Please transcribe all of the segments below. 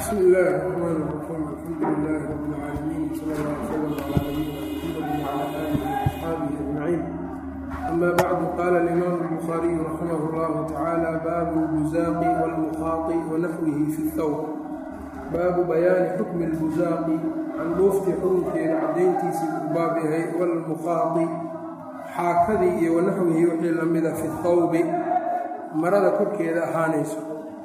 بسم الله الرحمن الرحيم الحمد لله رب العالمين صلى الله وسلم على نبينا محمد وعلى اله واصحابه اجمعين اما بعد قال الامام البخاري رحمه الله تعالى باب البزاق والمخاط ونحوه في الثوب baabu bayaani xukmi اlbuzaaqi candhuuftii xukunkeeda caddayntiisii uu baab yahay walmukhaadi xaakadii iyo wanaxwihii wixii la mida fi thawbi marada korkeeda ahaanayso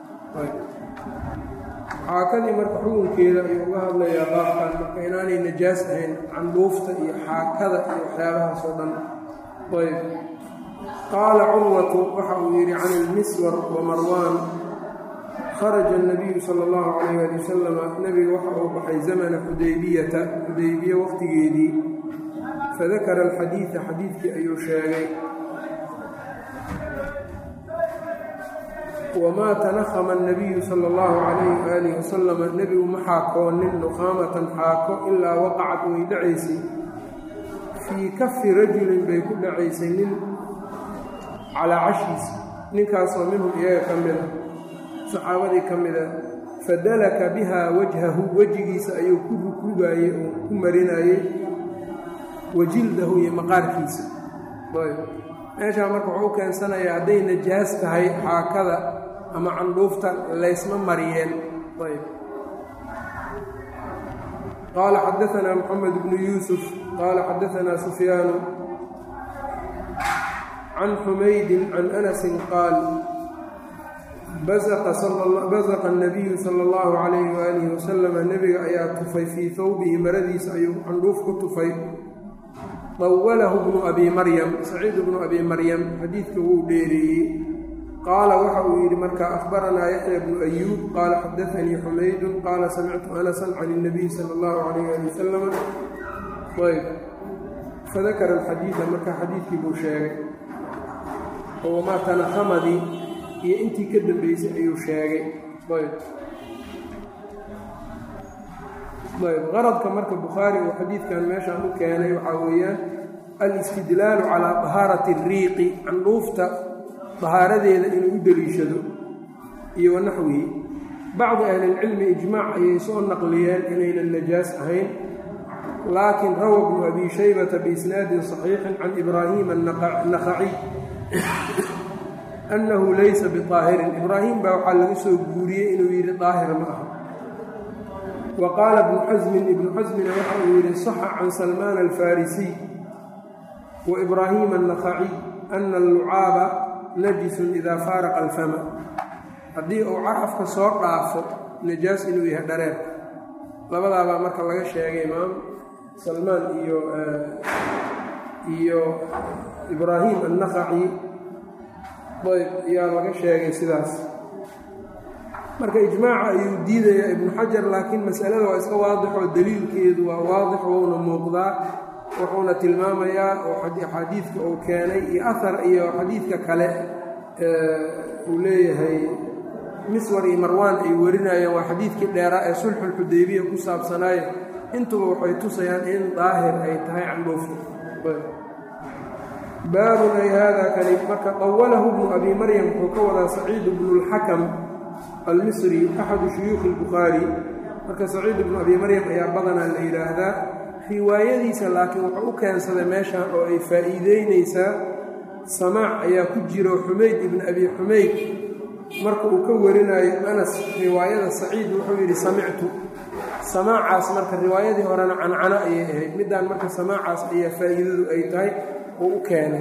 xaakadii marka xukunkeeda ayuu uga hadlayaa baabkan marka inaanay najaas ahayn candhuufta iyo xaakada iyo waxyaabahaas oo dhan ayb qaala curwatu waxa uu yidhi can ilmiswar wa marwaan kharaja الnabiyu sala اllahu calayh ali wasalama nebiga waxa uu baxay zamana xudaybiyata xudaybiye waqtigeedii fadakara alxadiida xadiidkii ayuu sheegay wamaa tanahama الnabiyu sala اllahu calayh waalih wasalama nebigu ma xaakoonin nuqaamatan xaako ilaa waqacad way dhacaysay fii kafi rajulin bay ku dhacaysay nin calaa cashiisa ninkaasoo minhum iyaga ka mida saxaabadii ka mida fadalaka bihaa wajhahu wejigiisa ayuu ku rugaayey oo ku marinayey wajildahu iyo maqaarkiisa ayb meeshaa marka wuxuu u keensanayaa hadday najaas tahay xaakada ama candhuufta laysma mariyeen ayb qaala xadaanaa moxamed bnu yuusuf qaala xadaanaa sufyaanu can xumaydin can anasin qaal basaqa الnabiyu sala اllahu calayhi waalihi wasalama nebiga ayaa tufay fii hawbihi maradiisa ayuu candhuuf ku tufay dawalahu bnu abi maryam saciid bnu abi maryam xadiidka wuu dheereeyey qaala waxa uu yidhi marka ahbaranaa yaxya bnu ayuub qaala xadaanii xumaydun qaala samictu anasan can اnabiy sala اllahu calayh ali wasalama ayb fadakara alxadiida marka xadiidkii buu sheegay oo wamaa tanahamadii iyo intii ka dambeysay ayuu sheegay ayb ayb qaradka marka bukhaari uu xadiidkan meeshaan u keenay waxaa weeyaan alistidlaalu calaa dahaarati ariiqi candhuufta dahaaradeeda inuu u deliishado iyo wanaxwihi bacdi ahlilcilmi ijmaac ayay soo naqliyeen inaynan najaas ahayn laakiin rawa bnu abi shaybata biisnaadin saxiixin can ibraahiima annakhaciy annahu laysa biaahirin ibraahim baa waxaa laga soo guuriyey inuu yidhi daahir ma aha wa qaala ibnu xasmin ibnu xasmina waxa uu yidhi saxa can salmaan alfarisiy wa ibraahiima annakhaciy ana allucaaba najisun idaa faaraqa alfama haddii uu carafka soo dhaafo najaas inuu yahay dhareer labadaabaa marka laga sheegay imaam salmaan iyo iyo ibraahim annakhaci ayb ayaa laga sheegay sidaas marka ijmaaca ayuu diidayaa ibnu xajar laakiin masalada waa iska waadixoo daliilkeedu waa waadix wouna muuqdaa wuxuuna tilmaamayaa oo axaadiidka uu keenay iyo ahar iyo xadiidka kale uu leeyahay miswar iyo marwaan ay warinayaan waa xadiidkii dheeraa ee sulxulxudaybiya ku saabsanaayo intuba waxay tusayaan in daahir ay tahay candhuufta baabun ay haadaa kani marka qawalahu bnu abi maryam wuxuu ka wadaa saciid bnu اlxakam almisri axadu shuyuukhi اlbukhaari marka saciid bnu abi maryam ayaa badanaa la yidhaahdaa riwaayadiisa laakiin wuxuu u keensaday meeshan oo ay faa'iideynaysaa samaac ayaa ku jiro xumayd ibn abi xumayd marka uu ka warinayo anas riwaayada saciid wuxuu yidhi samictu samaacaas marka riwaayadii horena cancano ayay ahayd middaan marka samaacaas ayaa faa'iidadu ay tahay uu u keenay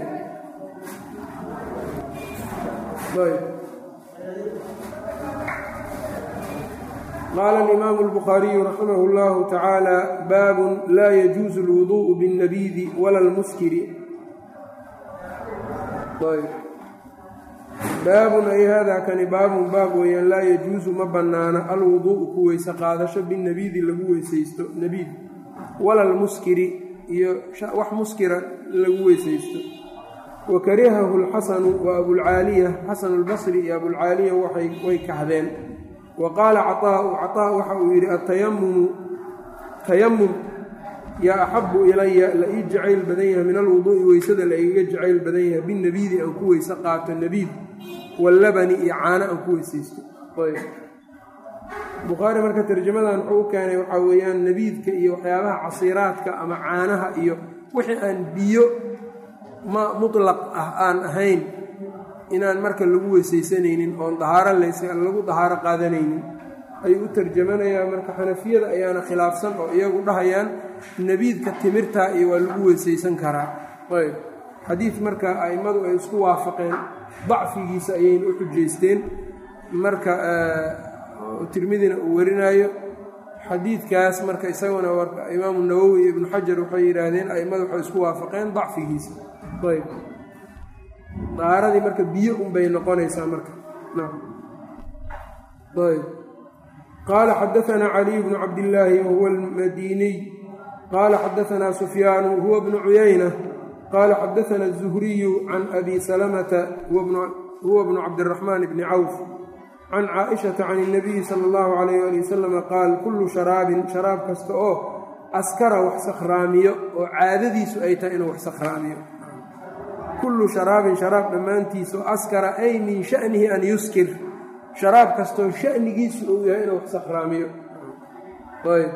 qaala alimaamu اlbukhaariyu raximah اllahu tacaala baabun laa yajuusu اlwuduءu biاnnabiidi wala اlmuskiri baabun ay haadaa kani baabun baab weeyaan laa yajuusu ma bannaana alwuduu'u ku weyse qaadasho binnabiidi lagu weysaysto nabiid wala lmuskiri iyo wax muskira lagu weysaysto wa karihahu alxasanu wa abulcaaliya xasanu albasri iyo abulcaaliya way kahdeen wa qaala caطaa'u caطaa waxa uu yidhi atayamumu tayamum yaa axabu ilaya la ii jacayl badan yahay min alwuduu'i weysada la igaga jacayl badan yahay binnabiidi aan ku weyse qaato nabiid wallabani iyo caano aan ku weysaysto bukhaari marka tarjamadan wuxuu u keenay waxaa weeyaan nebiidka iyo waxyaabaha casiiraadka ama caanaha iyo wixii aan biyo ma mutlaq ah aan ahayn inaan marka lagu weysaysanaynin oon dahaaro lagu dahaaro qaadanaynin ayuu u tarjamanayaa marka xanafiyada ayaana khilaafsan oo iyagu dhahayaan nebiidka timirtaa iyo waa lagu weysaysan karaa ayb xadiid marka a'immadu ay isku waafaqeen dacfigiisa ayayna u xujaysteen marka tirmidina uu warinaayo xadiidkaas marka isaguna imaamu nawowi iyo ibnu xajar waxay yidhaahdeen a'immadu waxay isku waafaqeen dacfigiisa ayb dahaaradii marka biyo unbay noqonaysaa marka ayb qaala xadaanaa caliy bnu cabdillaahi wahuwa almadiniy qaala xadaanaa sufyaanu huwa bnu cuyayna qaala xadaana الzuhriyu can abi salamata huwa bnu cabdiraxmaan bni cawf can caaishata can اnabiyi sala اllahu alayh ali wasalama qaal kullu sharaabin sharaab kasta oo askara wax sakhraamiyo oo caadadiisu ay tahay inuu wax sakhraamiyo kullu sharaabin sharaab dhammaantiisu askara ay min sha'nihi an yuskir sharaab kastoo sha'nigiisu uu yahay inuu wax sakhraamiyo ayb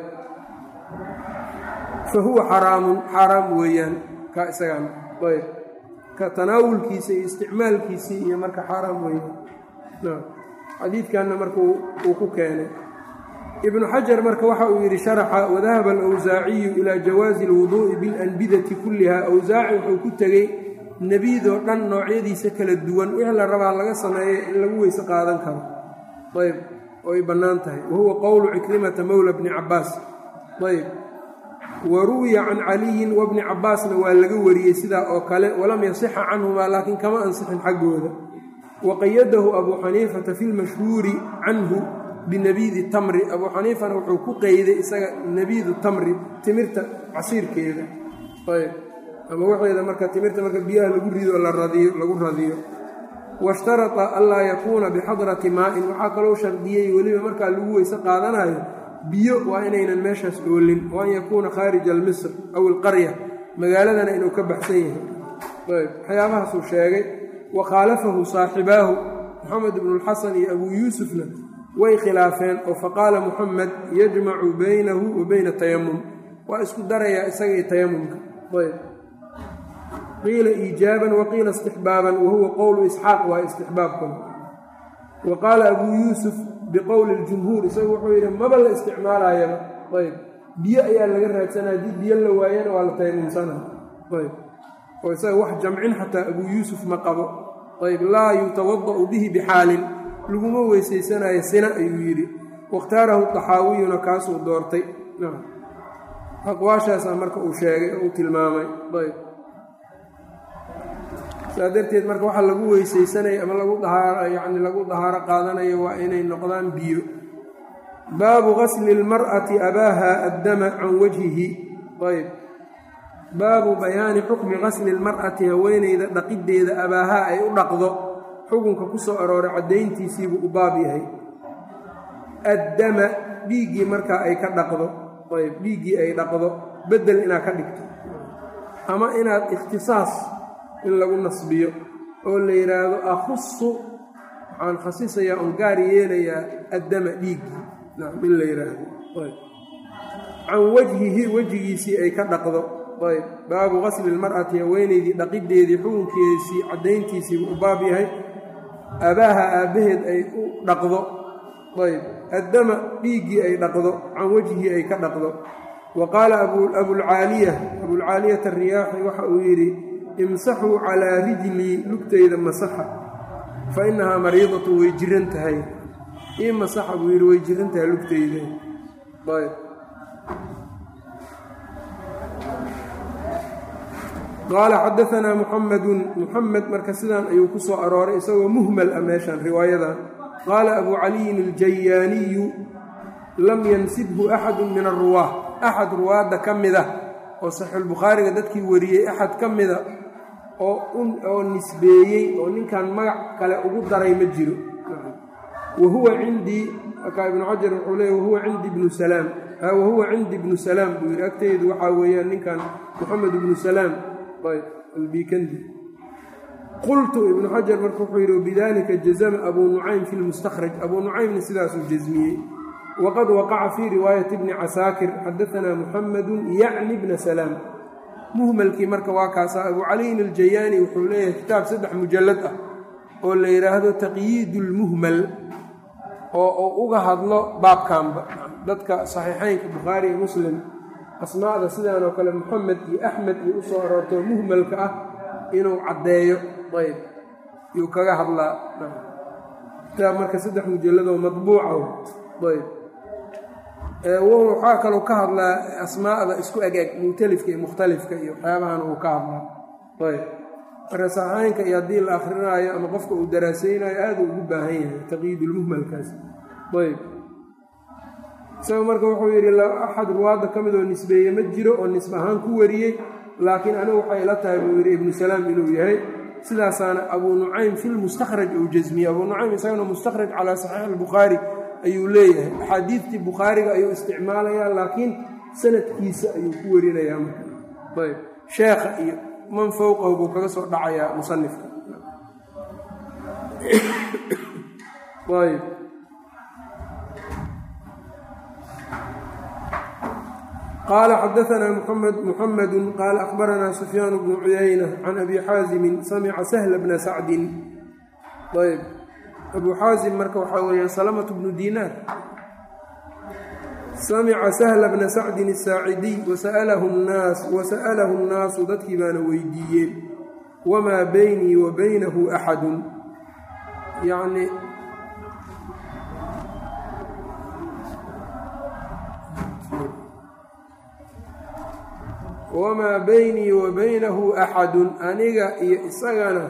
fa huwa xaraamun xaaraam weeyaan ka isagaan ayb ka tanaawulkiisa iyo isticmaalkiisii iyo marka xaaraam weeyaan xadiidkanna marka uu ku keenay ibnu xajar marka waxa uu yidhi sharaxa wadahaba alawsaaciyu ilaa jawaazi alwuduu'i bilanbidati kulliha awsaaci wuxuu ku tegey nebiidoo dhan noocyadiisa kala duwan wixii la rabaa laga sameeya in lagu weyse qaadan karo ayb oo ay bannaan tahay wa huwa qowlu cikrimata mowla bni cabbaas ayb wa ruwiya can caliyin wabni cabbaasna waa laga wariyey sidaa oo kale walam yasixa canhumaa laakiin kama ansixin xaggooda wa qayadahu abuu xaniifata fi lmashhuuri canhu binabiidi tamri abuu xaniifana wuxuu ku qeyday isaga nabiidu tamri timirta casiirkeeda ayb ama waxeeda marka timirta marka biyaha lagu rido lagu radiyo washtarata anlaa yakuuna bixadrati maa'in waxaa kaloo shardiyey weliba markaa lagu weyse qaadanayo biyo waa inaynan meeshaas oolin wa an yakuuna khaarija almisr aw alqarya magaaladana inuu ka baxsan yahay ayb waxyaabahaasuu sheegay wa khaalafahu saaxibaahu moxamed ibnulxasan iyo abuu yuusufna way khilaafeen oo faqaala muxamed yajmacu baynahu wa bayna tayamum waa isku darayaa isaga iyo tayamumka ayb qiila iijaaban wa qiila istixbaaban wa huwa qowlu isxaaq waa istixbaabkuna wa qaala abuu yuusuf biqowli ljumhuur isagu wuxuu yidhi maba la isticmaalaayaba ayb biyo ayaa laga raadsanaya haddii biyo la waayana waa la tayamumsana ayb oo isaga wax jamcin xataa abuu yuusuf ma qabo ayb laa yutawada'u bihi bixaalin laguma weysaysanayo sina ayuu yidhi wakhtaarahu taxaawiyuna kaasuu doortay aqwaashaasaa marka uu sheegay oo uu tilmaamay ayb saa darteed marka waxaa lagu weysaysanayo ama lagu dahaaro yacni lagu dahaaro qaadanayo waa inay noqdaan biyo baabu gasli اlmar'ati abaaha addama can wajhihi ayb baabu bayaani xukmi gasli اlmar'ati haweeneyda dhaqiddeeda abaahaa ay u dhaqdo xukunka ku soo arooray caddayntiisiibuu u baab yahay addama dhiiggii markaa ay ka dhaqdo ayb dhiiggii ay dhaqdo beddel inaad ka dhigto ama inaad ikhtisaas in lagu nasbiyo oo la yidhaahdo akhusu waxaan khasisayaa oon gaar yeelayaa addama dhiiggii nacam in la yidhaahdo ayb can wajhihi wejigiisii ay ka dhaqdo ayb baabu qasli ilmar'ati haweenaydii dhaqiddeedii xukunkeesii caddayntiisiibuu u baab yahay abaaha aabbaheed ay u dhaqdo ayb addama dhiiggii ay dhaqdo can wejhii ay ka dhaqdo wa qaala abulcaaliya abulcaaliyata ariyaaxi waxa uu yidhi imsaxuu calaa rijlii lugtayda masaxa fa innahaa mariidatu way jiran tahay ii masaxa buu yidhi way jiran tahay lugtayda ayb qaala xadaanaa muxamedun muxamed marka sidaan ayuu ku soo arooray isagoo muhmal ah meeshan riwaayadan qaala abuu caliyin aljayaaniyu lam yansibhu axadu min aruwaah axad ruwaadda ka mida oo saxiixulbukhaariga dadkii wariyey axad ka mida oo nisbeeyey oo ninkan magac kale ugu daray ma jiro wa huwa cindii markaa ibnu xajar wuxuu leey wahuwa cindi ibnu salaam wahuwa cindi ibnu salaam buu yidhi agteydu waxaa weeyaan ninkan moxamed ibnu salaam albikandi qultu ibnu xajar marka wuxuu yidhi bidalika jazama abuu nucaym fi lmustakhraj abuu nucaymna sidaasuu jasmiyey waqad waqaca fii riwaayati bni casaakir xadaanaa muxamadu yacni bna salaam muhmalkii marka waa kaasa abu caliyin aljayaani wuxuu leeyahay kitaab saddex mujallad ah oo la yidhaahdo taqyiid lmuhmal oo uu uga hadlo baabkanba dadka saxiixeynka bukhaari iyo muslim asmaada sidaan oo kale moxamed iyo axmed iyo u soo aroortoo muhmalka ah inuu caddeeyo ayb yuu kaga hadlaa kitaab marka saddex mujalladoo madbuuca ayb waxaa kaloo ka hadlaa asmaa'da isku eg-eg mu'talifka iyo mukhtalifka iyo waxyaabahan uu ka hadlaa ayb marka saxaynka iyo haddii la akrinaayo ama qofka uu daraasaynayo aada ugu baahan yahay taqyiidulmuhmalkaas ayb isaga marka wuxuu yidhi axad ruwaadda ka mid oo nisbeeye ma jiro oo nisbe ahaan ku wariyey laakiin anigu waxay ila tahay buu yidhi ibnu salaam inuu yahay sidaasaana abuu nucaym fi lmustakhraj uu jasmiyey abuu nucaym isagana mustakhraj calaa saxiix albukhaari ayuu leeyahay axaadiidtii bukhaariga ayuu isticmaalayaa laakiin sanadkiisa ayuu ku warinayaa marka ayb sheekha iyo man fowqahu buu kaga soo dhacayaa musanifka ayb qaala xadaanaa muxamedu qaala akhbaranaa sufyaan bnu cuyayna can abi xaasimin samica sahla bna sacdin ayb abuu xaasim marka waxaa weeyaan salamatu bnu diinaar samica sahla bna sacdin asaacidiy wasa'alahu nnaas wasa'alahu nnaasu dadkii baana weydiiyeen wamaa beynii wa baynahu axadun yacni wamaa beynii wa baynahu axadun aniga iyo isagana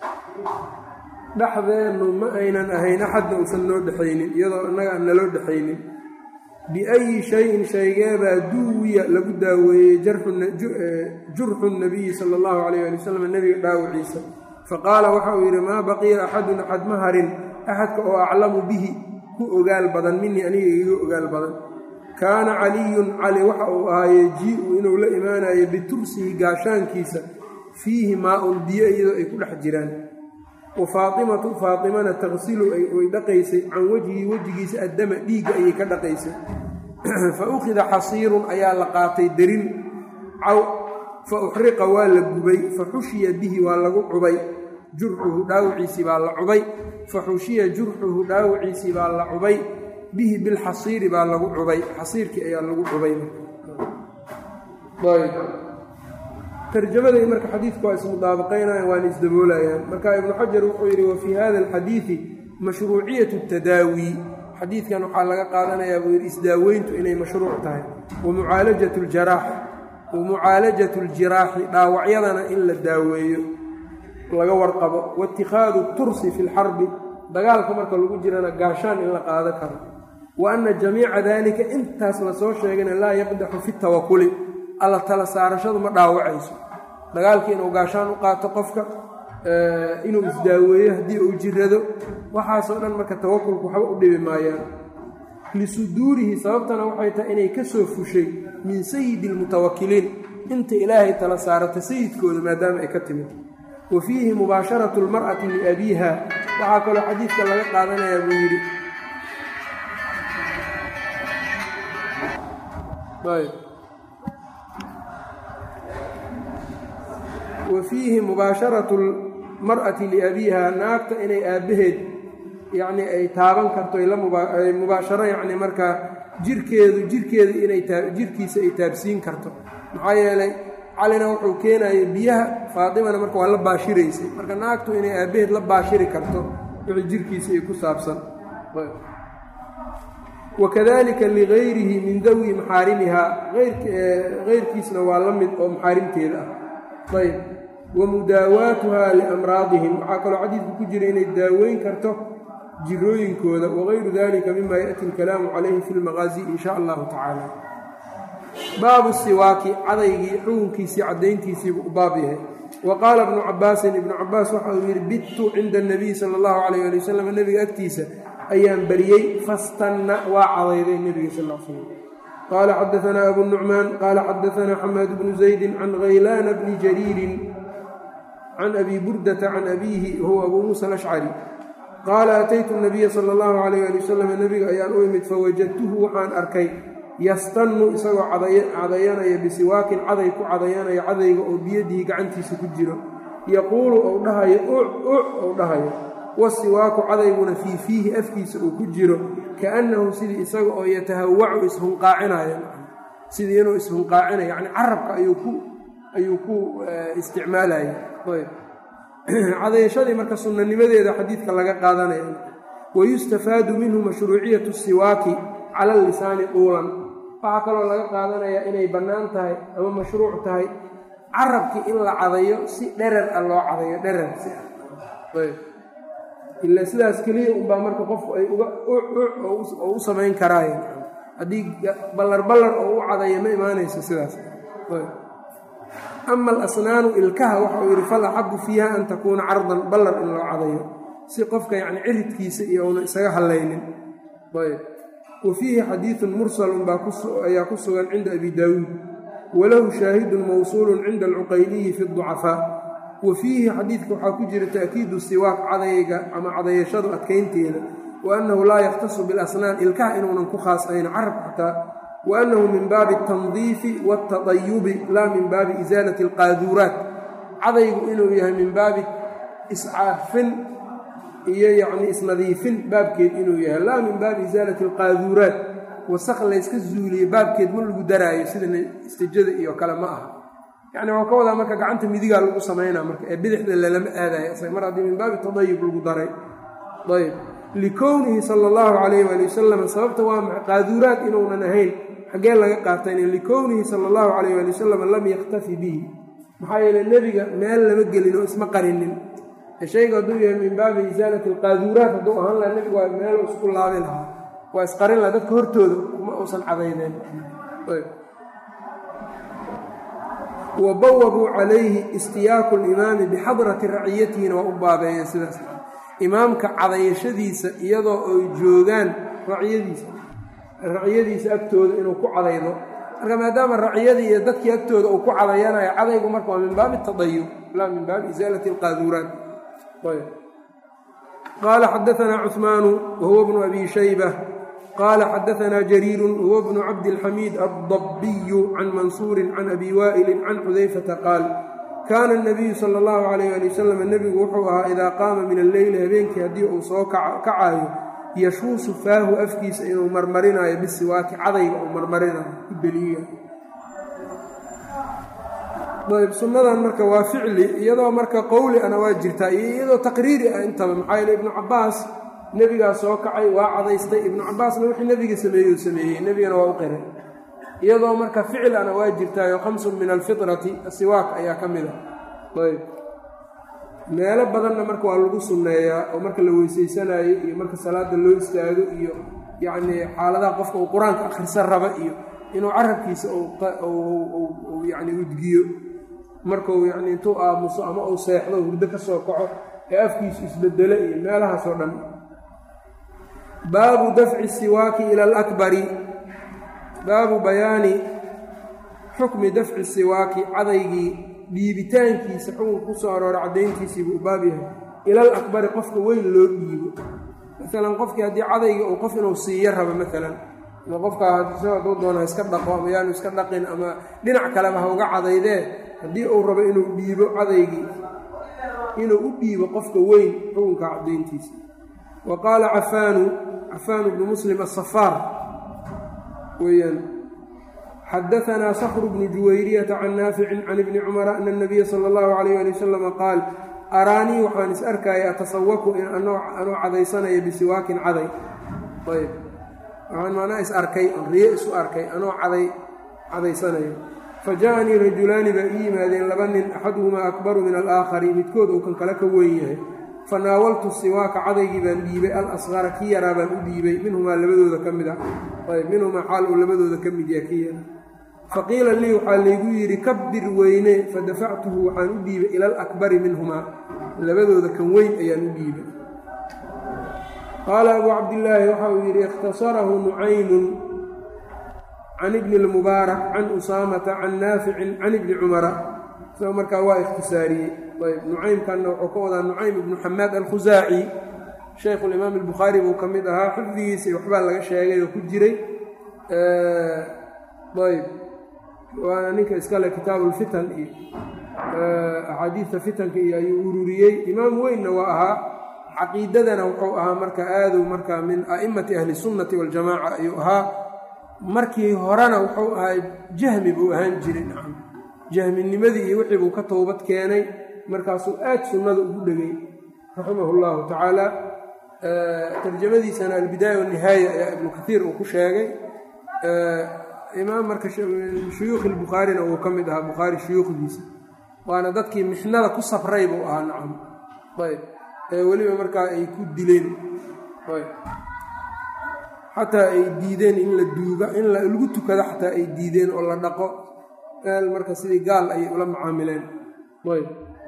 dhexdeennu ma aynan ahayn axadna uusan noo dhexaynin iyadoo innaga aan naloo dhexaynin biayi shayin shaygeebaa duwiya lagu daaweeyey jurxu nabiyi sala allahu calayh ali wasalam nebiga dhaawiciisa faqaala waxa uu yidhi maa baqiya axadun axad ma harin axadka oo aclamu bihi ku ogaal badan minii aniga iga ogaal badan kaana caliyun cali waxa uu ahaaye jii-u inuu la imaanayo bitursihi gaashaankiisa fiihi maa-un biyo iyadoo ay ku dhex jiraan wa faatimatu faatimana taqsilu way dhaqaysay can wejhii wejigiisa addama dhiigga ayay ka dhaqaysay fa ukhida xasiirun ayaa la qaatay derin caw fa uxriqa waa la gubay fa xushiya bihi waa lagu cubay jurxuhu dhaawiciisii baa la cubay fa xushiya jurxuhu dhaawiciisii baa la cubay bihi bilxasiiri baa lagu cubay xasiirkii ayaa lagu cubay tarjamaday marka xadiidku waa ismudaabaqaynayaan waana isdaboolayaan marka ibnu xajar wuxuu yidhi wa fii hada alxadiidi mashruuciyatu tadaawi xadiidkan waxaa laga qaadanayaa buu yidhi isdaaweyntu inay mashruuc tahay wa mucaalajatu ljaraax wa mucaalajatu ljiraaxi dhaawacyadana in la daaweeyo laga warqabo waittikhaadu tursi fi lxarbi dagaalka marka lagu jirana gaashaan in la qaado karo wa anna jamiica daalika intaas lasoo sheegayna laa yaqdaxu fi tawakuli alla tala saarashadu ma dhaawacayso dagaalkii inuu gaashaan u qaato qofka inuu isdaaweeyo haddii uu jirado waxaasoo dhan marka tawakulku waxba u dhibi maayaan lisuduurihi sababtana waxay tahay inay ka soo fushay min sayidi almutawakiliin inta ilaahay tala saarata sayidkooda maadaama ay ka timid wa fiihi mubaasharatu lmar'ati liabiiha waxaa kaloo xadiidka laga qaadanayaa buu yidhi wa fiihi mubaasharatu lmar'ati liabiiha naagta inay aabbaheed yacni ay taaban karto ay mubaasharo yacni markaa jirkeedu jirkeedu inay jirkiisa ay taabsiin karto maxaa yeelay calina wuxuu keenayay biyaha faatimana marka waa la baashiraysay marka naagtu inay aabbaheed la baashiri karto wixii jirkiisa ay ku saabsan wakadalika ligayrihi min dawi maxaarimihaa keyrkiisna waa la mid oo maxaarimteeda ah ayb wa mudaawaatuha liamraadihim waxaa kaloo xadiidku ku jira inay daaweyn karto jirooyinkooda wagayru dalika mima yaأti اlkalaamu calayhi fi lmaqaazi in sha allahu tacaala baabu siwaaki cadaygii xukunkiisii caddayntiisiibuu u baab yahay wa qaala ibnu cabaasin ibnu cabaas waxa uu yidhi bittu cinda اnabiy sala اllahu alayh ali wasalam nebiga agtiisa ayaan bariyey fastanna waa cadayday nebiga sal l slam qaala xadaanaa abu nucmaan qaala xadaanaa xamaad bnu zaydi can haylaana bni jariirin can abi burdata can abiihi wahuwa abuu muusa alashcari qaala ataytu nabiya sala allahu calayh ali wasalam nebiga ayaan u imid fawajadtuhu waxaan arkay yastannu isagoo cadayanaya bisiwaakin caday ku cadayanaya cadayga oo biyadihi gacantiisa ku jiro yaquulu ou dhahayo uc uc ou dhahayo wasiwaaku cadayguna fii fiihi afkiisa uu ku jiro kaannahu sidii isaga oo yatahawacu ishunqaacinayo sidii inuu ishunqaacinayo yacni carabka ayuu ku ayuu ku isticmaalaya cadayashadii marka sunnanimadeeda xadiidka laga qaadanaya wayustafaadu minhu mashruuciyatu siwaaki cala lisaani duulan waxaa kaloo laga qaadanayaa inay bannaan tahay ama mashruuc tahay carabkii in la cadayo si dherer ah loo cadayo dherer si ah ila sidaas keliya unbaa marka qofku ay uga oo u samayn karaayen haddii ballar ballar oo u cadayo ma imaanayso sidaas ama alasnaanu ilkaha waxa uu yidhi fal axabu fiiha an takuuna cardan ballar in loo cadayo si qofka yacni ciridkiisa iyo una isaga hallaynin ayb wa fiihi xadiidun mursalun baa ayaa ku sugan cinda abi daawuud walahu shaahidun mawsuulun cinda alcuqayliyi fi ducafaa wa fiihi xadiidka waxaa ku jira ta'kiidu siwaaq cadayga ama cadayashadu adkaynteeda wa annahu laa yakhtasu bilasnaan ilkaha inuunan ku khaasayno carab xataa wa annahu min baabi altandiifi waاltaطayubi laa min baabi isaalati alqaaduuraat cadaygu inuu yahay min baabi iscaafin iyo yacni isnadiifin baabkeed inuu yahay laa min baabi isaalati alqaaduuraat wasaq layska zuuliye baabkeed ma lagu daraayo sida istijada iyo kale ma aha yacni waa ka wadaa marka gacanta midigaa lagu samaynaa marka ee bidixda lalama aadayo isaga mar haddii min baabi tadayub lagu daray ayb likownihi sala allahu calayh waali wasalam sababta waa maxa qaaduuraad inuunan ahayn xaggee laga qaatayna likownihi sala allahu calayh waali wasalam lam yaktafi bihi maxaa yeele nebiga meel lama gelin oo isma qarinin shayga hadduu yahay min baabi isaalati alqaaduuraat hadduu ahaan laha nebigu waa meel isku laabi lahaa waa isqarin laha dadka hortooda ma uusan cadayneen wa bawabuu calayhi istiyaaku limaami bixadrati raciyatihina waa u baabeeyeen sidaas imaamka cadayashadiisa iyadoo ay joogaan raciyadiisa raciyadiisa agtooda inuu ku cadaydo marka maadaama raciyadii iyo dadkii agtooda uu ku cadayanayo cadaygu marka waa min baabi tadayub laa min baabi isaalati alqaaduuraat qaala xadaanaa cuثmaanu wahuwa bnu abi shayba qaala xadaanaa jariiru wahuwa bnu cabdilxamiid addabiyu can mansuuri can abi waa'ilin can xudayfata qaal kaana الnabiyu sala اllahu alayh ali wasalam nebigu wuxuu ahaa idaa qaama min alleyli habeenkii haddii uu soo kacaayo yashuusu faahu afkiisa inuu marmarinayo bisiwaaki cadayga uu marmarinayo ku deliiya ayb sunnadan marka waa ficli iyadoo marka qowli ana waa jirtaa iyo iyadoo taqriiri ah intaba maxaa yeele ibnu cabaas nebigaa soo kacay waa cadaystay ibnu cabaasna wixii nebiga sameeyey uu sameeyey nebigana waa u qiray iyadoo marka ficil ana waa jirtaayo khamsun min alfitrati siwaak ayaa ka mid a ayb meelo badanna marka waa lagu sunneeyaa oo marka la weysaysanaayo iyo marka salaada loo istaago iyo yacnii xaaladaha qofka uu qur-aanka akhrisan raba iyo inuu carabkiisa yani udgiyo markuu yani intuu aamuso ama uu seexdo hurdo ka soo kaco ee afkiisu isbedelo iyo meelahaasoo dhan baabu dafci siwaaki ila alakbari baabu bayaani xukmi dafci siwaaki cadaygii dhiibitaankiisa xukunka ku soo aroora caddayntiisiibuu u baab yahay ilal akbari qofka weyn loo dhiibo maalan qofkii haddii cadayga uu qof inuu siiyo rabo maalan ama qofkaa isagoo hadduu doona ha iska dhaqo ama yaanu iska dhaqin ama dhinac kaleba ha uga cadaydee haddii uu rabo inuu dhiibo cadaygii inuu u dhiibo qofka weyn xukunka caddayntiisa wa qaala cafaanu cafaanu bnu muslim asafaar weyaan xadaanaa sakru bnu juwayriyata can naaficin can ibni cumara ana anabiya sala allahu calayh ali wasalama qaal araanii waxaan is arkaya atasawaku anoo cadaysanaya bisiwaakin caday ayb waxaan macnaa is arkay oon riyo isu arkay anoo caday cadaysanayo fa ja'anii rajulaani baa ii yimaadeen laba nin axaduhumaa akbaru min alaakhari midkood uu kan kale ka weyn yahay fa naawaltu siwaaka cadaygii baan dhiibay al asqara kii yaraa baan u dhiibay minhumaa labadooda ka mid ah ayb minhumaa xaal uu labadooda ka mid yaha kii yara faqiila lii waxaa laygu yidhi kabbir weyne fadafactuhu waxaan u dhiibay ila alakbari minhumaa labadooda kan weyn ayaan u dhiibay qaala abuu cabdillaahi waxa uu yidhi ikhtasarahu nucaymun can ibni اlmubaarak can usaamata can naaficin can ibni cumara isagoo markaa waa ikhtisaariyey ayb nucaymkanna wuxuu ka wadaa nucaym ibnu xamaad alkhusaaci shaykhulimaam albukhaari buu ka mid ahaa xifdigiisa waxbaa laga sheegay oo ku jiray ayb waana ninka iskale kitaabuulfitan iyo axaadiidta fitanka iyo ayuu ururiyey imaam weynna waa ahaa caqiidadana wuxuu ahaa marka aadu marka min a'immati ahli sunnati waljamaaca ayuu ahaa markii horena wuxuu ahaa jahmi buu ahaan jiray nacam jahminimadii iyo wixii buu ka toobad keenay markaasuu aad sunnada ugu dhegay raximahu llahu tacaala tarjamadiisana albidaaya wanihaaya ayaa ibnu kaiir uu ku sheegay imaam marka shuyuukhi lbukhaarina uu ka mid ahaa bukhaari shuyuukhdiisa waana dadkii mixnada ku safray buu ahaa nacam ayb ee weliba markaa ay ku dileen xataa ay diideen in la duuga in lagu tukado xataa ay diideen oo la dhaqo meel marka sidii gaal ayay ula macaamileen ayb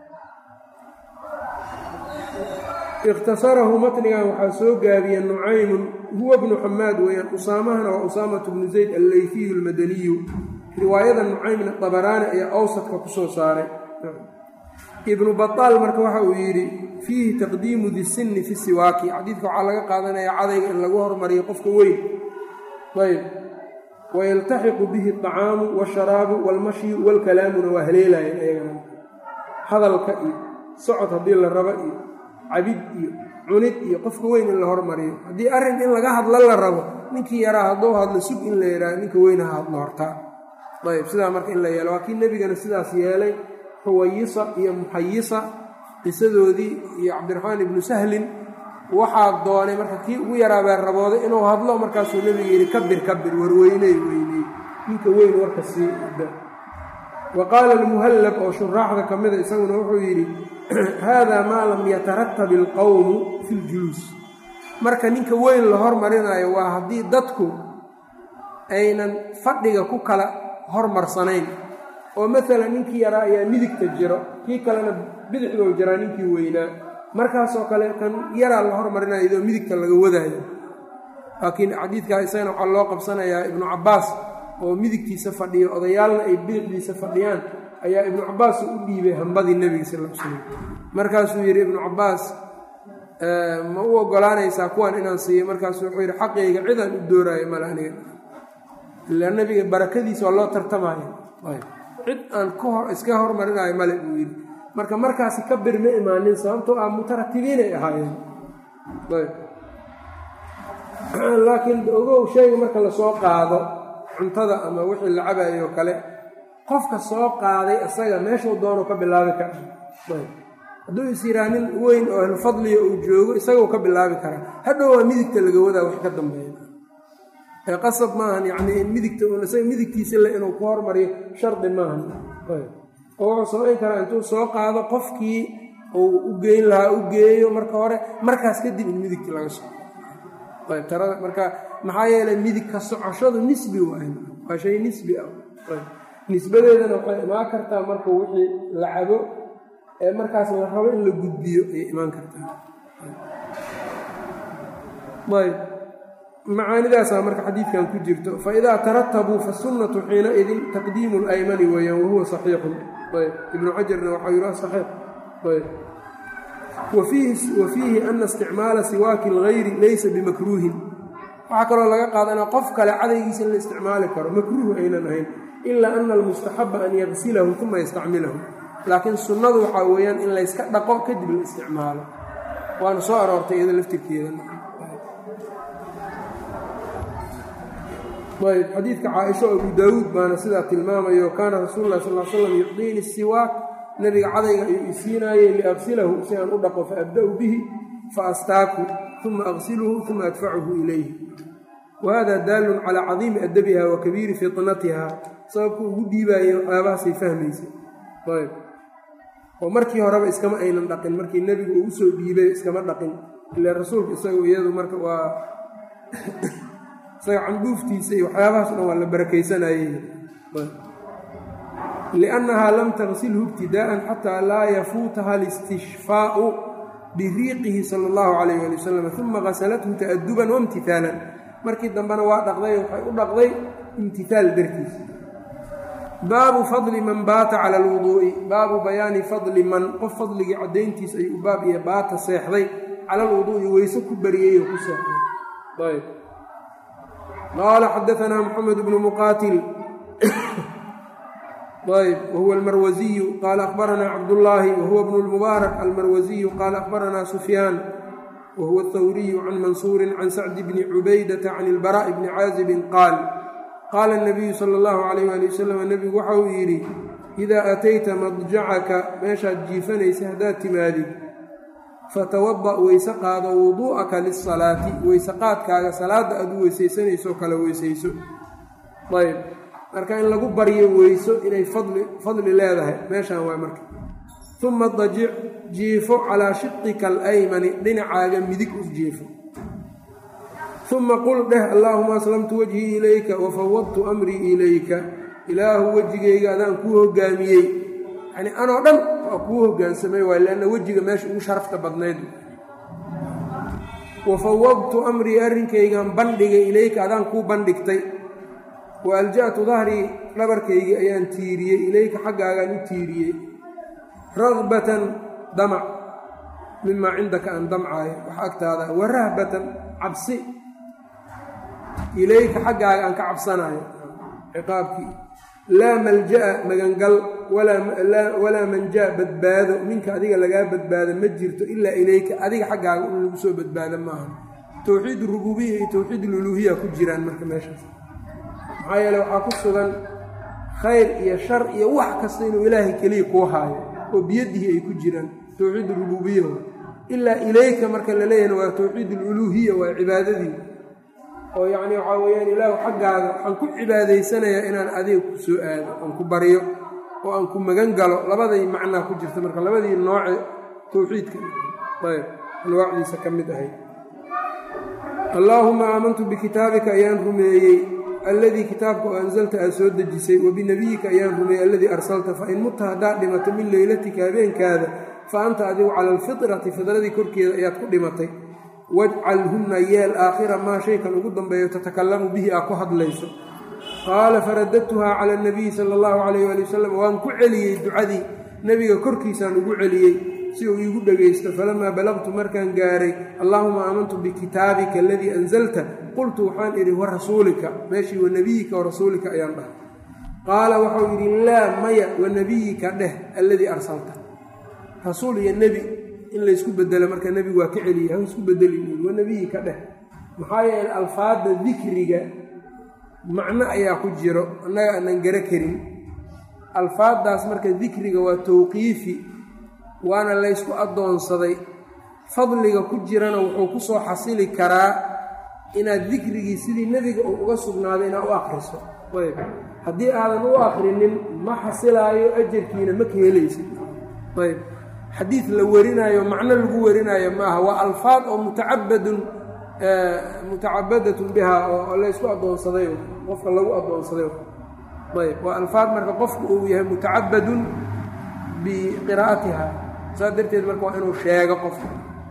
ikhtasarahu matnigan waxaa soo gaabiya nucaymun huwa bnu xamaad weeyaan usaamahana waa usaamatu bnu zayd alleyfiyu almadaniyu riwaayada nucaymna dabaraani ayaa awsadka ku soo saaray ibnu bataal marka waxa uu yidhi fiihi taqdiimu disinni fi siwaaki xadiidka waxaa laga qaadanaya cadayga in lagu hormariyo qofka weyn ayb wayaltaxiqu bihi alطacaamu wاsharaabu wاlmashyu wاlkalaamuna waa haleelayan ayagana hadalka iyo socod haddii la rabo iyo cabid iyo cunid iyo qofka weyn in la hormariyo haddii arrin in laga hadlo la rabo ninkii yaraa hadduu hadlo sug in la yidhaha ninka weyn ha hadlo hortaa ayb sidaa marka in la yeelo waa kii nebigana sidaas yeelay xuwayisa iyo muxayisa qisadoodii iyo cabdiraxmaan ibnu sahlin waxaa doonay marka kii ugu yaraabee rabooday inuu hadlo markaasuu nebiga yidhi kabir kabir warweyney weyney ninka weyn warka sii wa qaala almuhallab oo shuraaxda ka mida isaguna wuxuu yidhi haadaa maa lam yataratab ilqowmu fi ljuluus marka ninka weyn la hormarinayo waa haddii dadku aynan fadhiga ku kala hormarsanayn oo maalan ninkii yaraa ayaa midigta jiro kii kalena bidixdou jiraa ninkii weynaa markaasoo kale kan yaraa la hormarinayo idoo midigta laga wadaayo laakiin xadiidkaa isagana waxaa loo qabsanayaa ibnu cabbaas oo midigtiisa fadhiyo odayaalna ay bidixdiisa fadhiyaan ayaa ibnu cabbaas u dhiibay hambadii nebiga sal l slam markaasuu yidhi ibnu cabbaas ma u ogolaanaysaa kuwan inaan siiyo markaasuu wuxuu yidhi xaqayga cidaan u dooraayo male aniga ilaa nebiga barakadiisa waa loo tartamaayo cid aan iska hormarinayo male buu yidhi marka markaasi ka bir ma imaanin sababtoo ah mutaratibiinay ahaayeen laakiin ogow shayga marka lasoo qaado cuntada ama wixii la cabayo oo kale qofka soo qaaday isaga meeshuu doono ka bilaabi kara hadduu is yiraa nin weyn oo ahlu fadliga uu joogo isagau ka bilaabi karaa hadhow waa midigta laga wadaa wax ka dambeeya ee qasab maahan yacnii in midigta isaga midigtiisa le inuu ku hormariyo shardi maahan oo wuxuu samayn karaa intuu soo qaado qofkii uu u geyn lahaa u geeyo marka hore markaas kadib in midigta laga soo ayb tarada marka maxaa yeelay midig ka socoshadu nisbi waay waa shay nisbi ah nisbadeedana waxay imaan kartaa marka wixii la cabo ee markaas la rabo in la gudbiyo ayay imaan kartaa ayb macaanidaasaa marka xadiidkan ku jirto faidaa taratabuu fasunnatu xiinaidin taqdiimu laymani weeyaan wahuwa saxiixun ayb ibnu xajarna waxau yidhi saxiix ayb wa fiihi ana isticmaala siwaaki lgayri laysa bimakruuhin waxaa kaloo laga qaadanaa qof kale cadaygiisa in la isticmaali karo makruuh aynan ahayn ilaa ana almustaxaba an yagsilahu uma yastacmilahu laakiin sunnadu waxaa weeyaan in layska dhaqo kadib la isticmaalo waana soo aroortay iyado laftirkeeda ayb xadiidka caaisha abu daawuud baana sidaa tilmaamayo kaana rasuulu lah sal slam yucdiini siwaak nabiga cadayga ayuu isiinaayey liaqsilahu si aan u dhaqo faabda'u bihi faastaaku uma aqsiluhu uma adfacuhu ilayhi wahada daalun calaa cadiimi adabiha wa kabiiri fitnatiha sababku ugu dhiibaayay waxyaabahaasay fahmaysa ayb oo markii horeba iskama aynan dhaqin markii nebigu uu usoo dhiibay iskama dhaqin ila rasuulka isagu iyadu marka waa isaga candhuuftiisa iyo waxyaabahaas dhan waa la barakaysanayey liannahaa lam tagsilhu ibtidaa'an xataa laa yafuutaha alistishfaa'u biriiqihi sala allahu calayh ali wasalam uma qasalathu ta'aduban waimtihaalan markii dambena waa dhaqday waxay u dhaqday imtihaal dartiis baabu fadli man baata cala alwuduu'i baabu bayaani fadli man qof fadligii caddayntiis ayuu baab iyo baata seexday cala alwuduu'i weyse ku bariyey oo ku seexday ayb qaala xadaanaa moxamed bnu muqaatil ayb wahuwa almarwasiyu qaala akhbaranaa cabdullaahi wahuwa bnu lmubaarak almarwasiyu qaala akhbaranaa sufyaan wahuwa athawriyu can mansuurin can sacdi bni cubaydata can ilbaraa'i bni caazibin qaal qaala nabiyu sala allahu calayh ali wasalam nebigu waxa uu yidhi idaa atayta madjacaka meeshaad jiifanaysa haddaad timaadid fatawada' weyse qaado wuduu'aka lisalaati weyse qaadkaaga salaadda aad u weysaysanayso kale weysayso ayb marka in lagu baryo weyso inay fadli fadli leedahay meeshaan waa marka uma dajic jiifo calaa shiqika alaymani dhinacaaga midig u jiifo uma qul dheh allaahuma aslamtu wajhii ilayka wafawadtu amrii ilayka ilaahu wejigayga adaan kuu hogaamiyey yacnii anoo dhan waa kuu hogaansamay waay leanna wejiga meesha ugu sharafta badnayd wafawadtu amrii arrinkaygan bandhigay ilayka adaan kuu bandhigtay wa alja'tu dahrii dhabarkaygii ayaan tiiriyey ilayka xaggaagaan u tiiriyey ragbatan damac mimaa cindaka aan damcaayo wax agtaada wa rahbatan cabsi ilayka xaggaaga aan ka cabsanaayo ciqaabkii laa malja'a magangal walaa manjaa badbaado minka adiga lagaa badbaado ma jirto ilaa ilayka adiga xaggaaga in lagu soo badbaado maaha towxiid rububiya iyo towxiid luluhiya ku jiraan marka meeshaas maxaa yeele waxaa ku sugan khayr iyo shar iyo wax kasta inuu ilaahay keliya kuu haayo oo biyadihi ay ku jiraan towxiid rububiya ilaa ilayka marka la leeyahna waa towxiid aluluhiya waa cibaadadii oo yacni waxaa weeyaan ilaahu xaggaaga waxaan ku cibaadaysanayaa inaan adiga ku soo aado aan ku baryo oo aan ku magan galo labaday macnaa ku jirta marka labadii nooce towxiidka ayb anwaacdiisa ka mid ahayd allaahuma aamantu bikitaabika ayaan rumeeyey alladii kitaabka oo ansalta aad soo dejisay wa binebiyika ayaan rumeeyey alladii arsalta fa in mutta haddaad dhimato min leylatika habeenkaada fa anta adigu cala alfitrati fidradii korkeeda ayaad ku dhimatay wajcalhunna yeel aakhira maa shaykan ugu dambeeyo tatakalamu bihi aa ku hadlayso qaala faradadtuhaa cala anabiyi sala allahu calayh waali wasalam waan ku celiyey ducadii nebiga korkiisaan ugu celiyey si uu iigu dhegaysto falamaa balaqtu markaan gaaray allaahuma aamantu bikitaabika aladii anzalta qultu waxaan idhi wa rasuulika meeshii wa nebiyika wa rasuulika ayaan dhahay qaala waxau yidhi laa maya wa nebiyika dheh alladii arsalta rasuul iyo nebi in laysku bedelo marka nebigu waa ka celiya ha isku bedelin wa nebiyika dheh maxaa yeele alfaadda dikriga macno ayaa ku jiro annaga aanan garo karin alfaaddaas marka dikriga waa tawqiifi waana laysku addoonsaday fadliga ku jirana wuxuu ku soo xasili karaa inaad dikrigii sidii nebiga uu uga sugnaaday inaad u akhriso ayb haddii aadan u akhrinin ma xasilaayo ajarkiina ma ka helaysid ayb xadiid la warinaayo macno lagu warinaayo maaha waa alfaad oo mutacabadun mutacabadatun bihaa oo laysku addoonsaday qofka lagu addoonsaday ayb waa alfaad marka qofku uu yahay mutacabadun biqiraa'atiha saas darteed marka waa inuu sheego qofka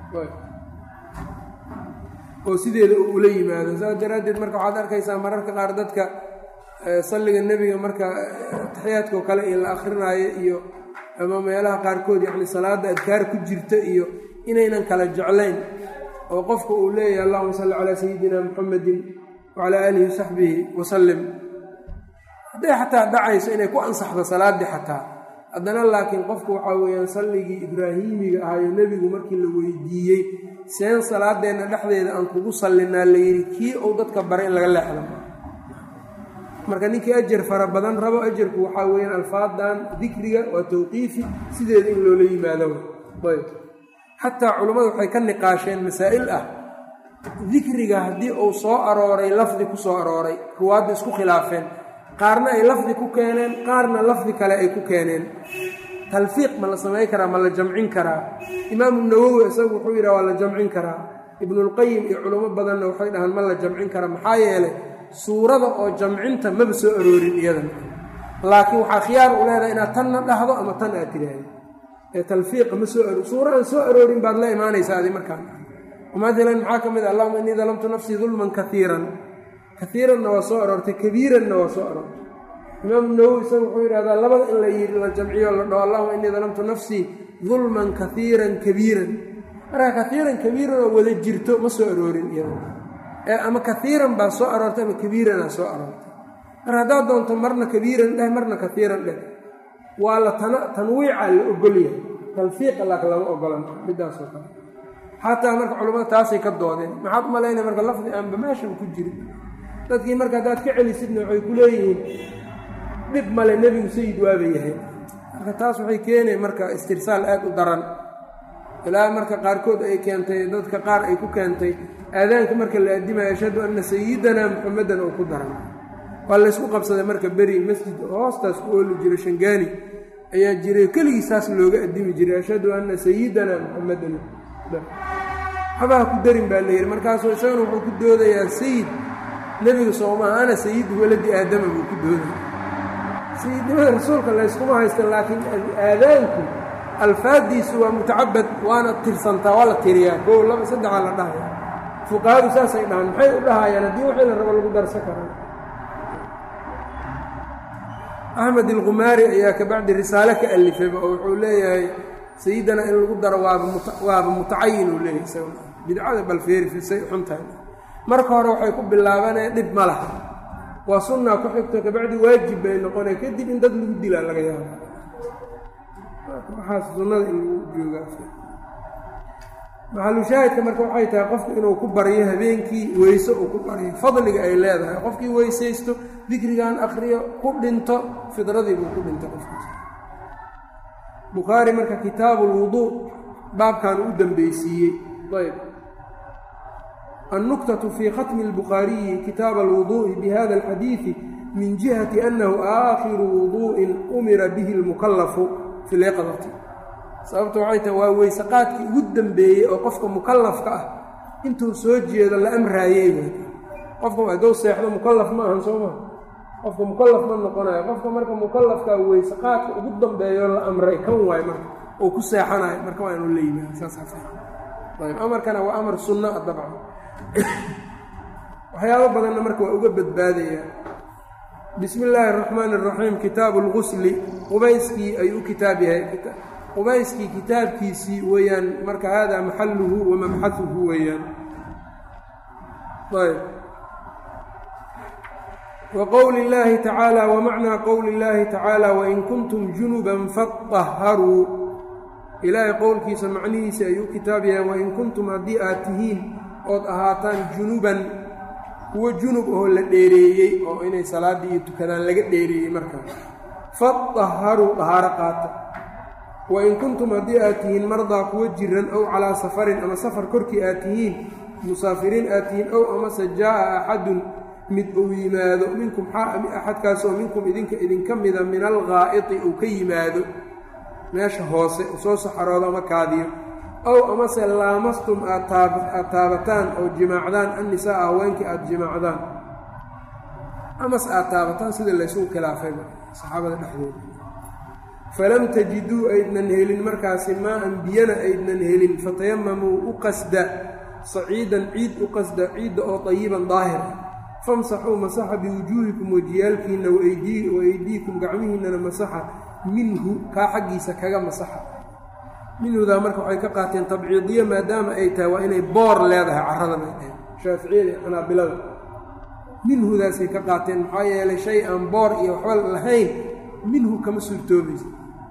oo sideeda uu ula yimaado saas daraaddeed marka waxaad arkaysaa mararka qaar dadka salliga nebiga marka taxiyaadkao kale iyo la akrinaayo iyo ama meelaha qaarkood yacni salaadda adkaar ku jirta iyo inaynan kala jeclayn oo qofka uu leeyahay allahuma salli calaa sayidina muxamedin wacalaa aalihi wasaxbihi wasalim hadday xataa dhacayso inay ku ansaxdo salaaddii xataa haddana laakiin qofku waxaa weeyaan salligii ibraahiimiga ahayo nebigu markii la weydiiyey seen salaadeenna dhexdeeda aan kugu sallinaa la yidhi kii uu dadka bara in laga leexdo marka ninkii ajar fara badan rabo ajarku waxaa weeyaan alfaadan dikriga waa tawqiifi sideeda in loola yimaado ayb xataa culummadu waxay ka niqaasheen masaa'il ah dikriga haddii uu soo arooray lafdi ku soo arooray ruwaadda isku khilaafeen qaarna ay lafdi ku keeneen qaarna lafdi kale ay ku keeneen talfiiq ma la samayn karaa ma la jamcin karaa imaamu nawowi isagu wuxuu yidhaha waa la jamcin karaa ibnulqayim iyo culummo badanna waxay dhahaan ma la jamcin karaa maxaa yeelay suurada oo jamcinta maba soo aroorin iyadana laakiin waxaa khiyaar u leedahay inaad tanna dhahdo ama tan aad tidhaahdo ee talfiiqa ma soo aroor suura aan soo aroorin baad la imaanaysaa adi markaan maalan maxaa ka mid ah allahuma innii dalamtu nafsii dulman kaiiran kaiiranna waa soo aroortay kabiiranna waa soo aroortay imaamu nawowi isaga wuxuu yidhahdaa labada in la yidhi la jamciyo la dhaho allahuma innii dalamtu nafsii dulman kaiiran kabiiran marka kaiiran kabiiran oo wada jirto ma soo aroorin iyada ee ama kaiiran baa soo aroortay ama kabiiranaa soo aroortay mar haddaad doonto marna kabiiran dheh marna kaiiran dheh waa la tanwiica la ogolyahay talfiiqa laak lama ogolan midaasoo kale xataa marka culammada taasay ka doodeen maxaad u malaynaya marka lafdi aanba meeshan ku jirin dadkii marka haddaad ka celisidna waxay ku leeyihiin dhib male nebigu sayid waaba yahay marka taas waxay keenay marka istirsaal aad u daran ilaa marka qaarkood ay keentay dadka qaar ay ku keentay aadaanka marka la addimaya ashhadu anna sayidanaa muxamadan oo ku daran waa laysku qabsaday marka beri masjid hoostaas ku ooli jiro shangaani ayaa jiray keligii saas looga addimi jiray ashhadu anna sayidanaa muxamadan waxbaha ku darin baa la yidhi markaasuu isagana wuxuu ku doodayaa sayid nebiga soomaa ana sayidu waladi aadama buu ku doodaya sayidnimada rasuulka layskuma haysta laakiin aadaanku alfaaddiisu waa mutacabad waana tirsantaa waa la tiriyaa koo laba saddexaa la dhahaya fuqahadu saasay dhahaan maxay u dhahayaan haddii wixii la rabo lagu darsan karaa axmed ilqumaari ayaa kabacdi risaale ka alifayba oo wuxuu leeyahay sayidana in lagu daro waaba mutacayin uu leeyahay isaga bidcada balfeerifisay xuntahay marka hore waxay ku bilaabaneen dhib ma laha waa sunnaa ku xigto kabacdi waajib bay noqonay kadib in dad lagu dilaa laga yaaba waxaas sunnada in lagu joogaa maxalushaahidka marka waxay tahay qofku inuu ku baryo habeenkii weyse uu ku baryo fadliga ay leedahay qofkii weysaysto dikrigan akriyo ku dhinto fidradii buu ku dhinto qofkiis bukhaari marka kitaabu lwuduu baabkan u dambeysiiyey ayb النكتة في ختم البخاري كتاب الوضوء بهذا الحديث من جهة أنه آخر وضوء أمر به المكلف في اليقظة sababta waxay tahay waa weysaqaadkii ugu dambeeyey oo qofka mukallafka ah intuu soo jeedo la amraayey qofka hadduu seexdo mukallaf ma ahan soo maa qofka mukallaf ma noqonayo qofka marka mukallafkaa weysaqaadka ugu dambeeyo la amray kan waayo marka oo ku seexanayo marka waa inuu la yimaado saasayb amarkana waa amar sunno a dabcan waxyaabo badanna marka waa uga badbaadaya bismi illaahi araxmaani araxiim kitaabu lgusli qubayskii ayuu u kitaab yahay qubayskii kitaabkiisii weeyaan marka haadaa maxaluhu wa mabxahuhu weeyaan ayb wa qowli illaahi tacaala wa macnaa qowli illaahi tacaala wain kuntum junuban faطaharuu ilaahay qowlkiisa macnihiisa ayuu u kitaab yahay wain kuntum haddii aad tihiin ood ahaataan junuban kuwo junub oo la dheereeyey oo inay salaaddii iyo tukadaan laga dheereeyey markaa faطaharuu dahaaro qaata wain kuntum haddii aad tihiin mardaa kuwo jiran ow calaa safarin ama safar korkii aad tihiin musaafiriin aad tihiin ow amase jaa'a axadun mid uu yimaado minkum axadkaas oo minkum idinka idinka mida min alghaa'iti uu ka yimaado meesha hoose soo saxaroodo ama kaadiyo ow amase laamastum aad taabataan oo jimaacdaan annisaa haweenkii aada jimaacdaan amase aad taabataan sida laysugu khilaafayba saxaabada dhexdooda falam tajiduu aydnan helin markaasi maa-an biyana aydnan helin fatayamamuu u qasda saciidan ciid u qasda ciidda oo tayiban daahir ah famsaxuu masaxa biwujuuhikum wajiyaalkiinna waeydiikum gacmihiinnana masaxa minhu kaa xaggiisa kaga masaxa minhudaa marka waxay ka qaateen tabciidiya maadaama ay tahay waa inay boor leedahay carrada bay dhaheen shaaficiyada iyo xanaabilada minhudaasay ka qaateen maxaa yeelay shay aan boor iyo waxba lahayn minhu kama suurtoobaysa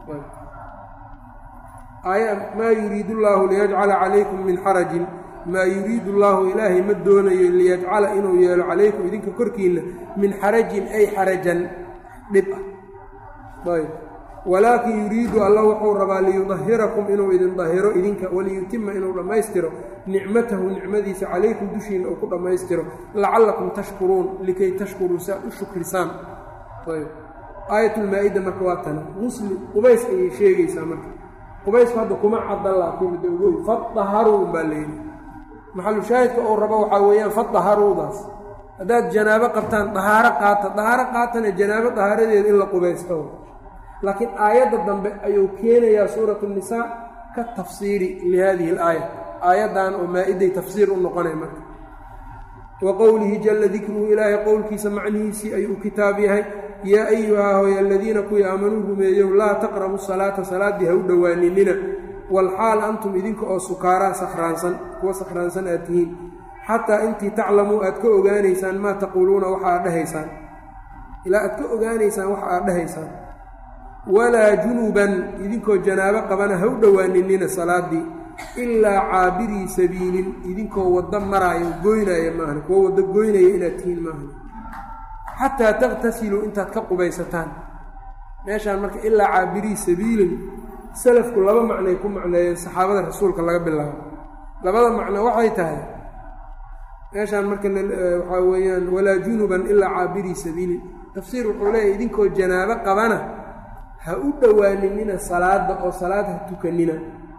maa yuriidu llaahu liyajcala calaykum min xarajin maa yuriidu llaahu ilaahay ma doonayo liyajcala inuu yeelo calaykum idinka korkiinna min xarajin ay xarajan dhib ah ayb walaakin yuriidu alla wuxuu rabaa liyudahirakum inuu idin dahiro idinka waliyutima inuu dhammaystiro nicmatahu nicmadiisa calaykum dushiinna uu ku dhammaystiro lacallakum tashkuruun likay tashkuruu si aad u shukrisaan ayb aayatulmaa-ida marka waa tana musli qubays ayay sheegaysaa marka qubaysku hadda kuma caddan laakiin midda ugoy fadaharuun baa layidhi maxalu shaahidka uu rabo waxaa weeyaan fadaharuudaas haddaad janaabo qabtaan dahaaro qaata dahaaro qaatana janaabo dahaaradeeda in la qubaysto laakiin aayadda dambe ayuu keenayaa suuratu nisaa ka tafsiiri lihadihi alaaya aayaddan oo maa-iday tafsiir u noqonay marka wa qowlihi jalla dikruhu ilaahay qowlkiisa macnihiisii ayuu u kitaab yahay yaa ayuhaa hooy aladiina kuwii aamanuu rumeeyow laa taqrabu salaata salaaddii ha u dhowaaninina walxaal antum idinka oo sukaaraa sakhraansan kuwa sakhraansan aad tihiin xataa intii taclamuu aad ka ogaanaysaan maa taquuluuna waxa aad dhahaysaan ilaa aad ka ogaanaysaan waxa aad dhahaysaan walaa junuban idinkoo janaabo qabana ha u dhowaaninina salaaddii ilaa caabirii sabiilin idinkoo waddo maraayo goynaya maahan kuwo waddo goynaya inaad tihiin maahan xataa takhtasiluu intaad ka qubaysataan meeshaan marka ilaa caabirii sabiilin salafku laba macnoay ku macneeyeen saxaabada rasuulka laga bilaabo labada macno waxay tahay meeshaan marka waxaa weeyaan walaa junuban ilaa caabirii sabiilin tafsiir wuxuu leeyahy idinkoo janaabo qabana ha u dhowaaninina salaadda oo salaad ha tukanina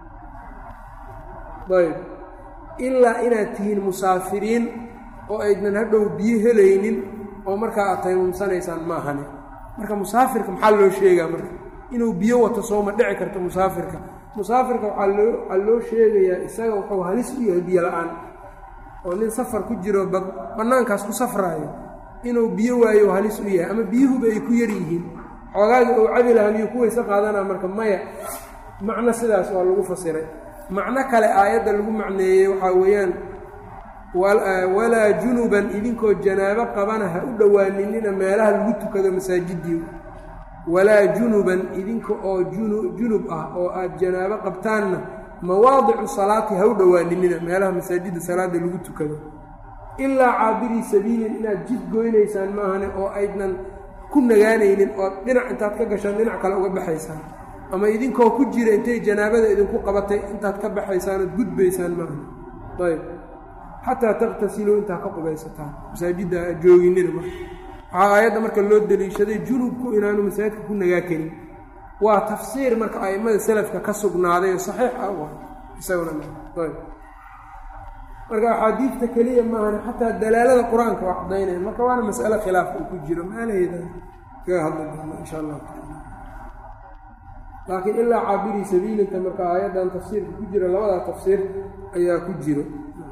ayb ilaa inaad tihiin musaafiriin oo aydnan hadhow biyo helaynin oo markaa aad taymumsanaysaan ma ahane marka musaafirka maxaa loo sheegaa marka inuu biyo wato sooma dhici karto musaafirka musaafirka waxaa loo waxaa loo sheegayaa isaga wuxuu halis u yahay biyo la-aan oo nin safar ku jiro bannaankaas ku safraayo inuu biyo waayo halis u yahay ama biyuhuba ay ku yar yihiin xoogaagii uu cabi lahaa miyuu ku weyse qaadanaa marka maya macno sidaas waa lagu fasiray macno kale aayadda lagu macneeyey waxaa weeyaan walaa junuban idinkoo janaabo qabana ha u dhowaaninina meelaha lagu tukado masaajidii walaa junuban idinka oo junub ah oo aad janaabo qabtaanna mawaadicu salaati ha u dhowaaninina meelaha masaajidda salaada lagu tukado ilaa caabirii sabiilin inaad jid goynaysaan maahane oo aydnan ku nagaanaynin ood dhinac intaad ka gashaan dhinac kale uga baxaysaan ama idinkoo ku jira intay janaabada idinku qabatay intaad ka baxaysaan ood gudbaysaan maahane ayb xataa takhtasiluu intaa ka qubaysataan masaajidda aad jooginina marka waxaa aayadda marka loo deliishaday junubku inaanu masaajidka ku nagaa karin waa tafsiir marka a'immada salafka ka sugnaaday oo saxiix ah u ah isaguna ayb marka axaadiidta keliya maahan xataa dalaalada qur-aanka waa cadaynaya marka waana mas'ale khilaaf uu ku jiro maalaheeda kaga hadli doona insha allahu taala laakiin ilaa caabirii sabiilinta marka aayaddan tafsiirka ku jira labadaa tafsiir ayaa ku jiro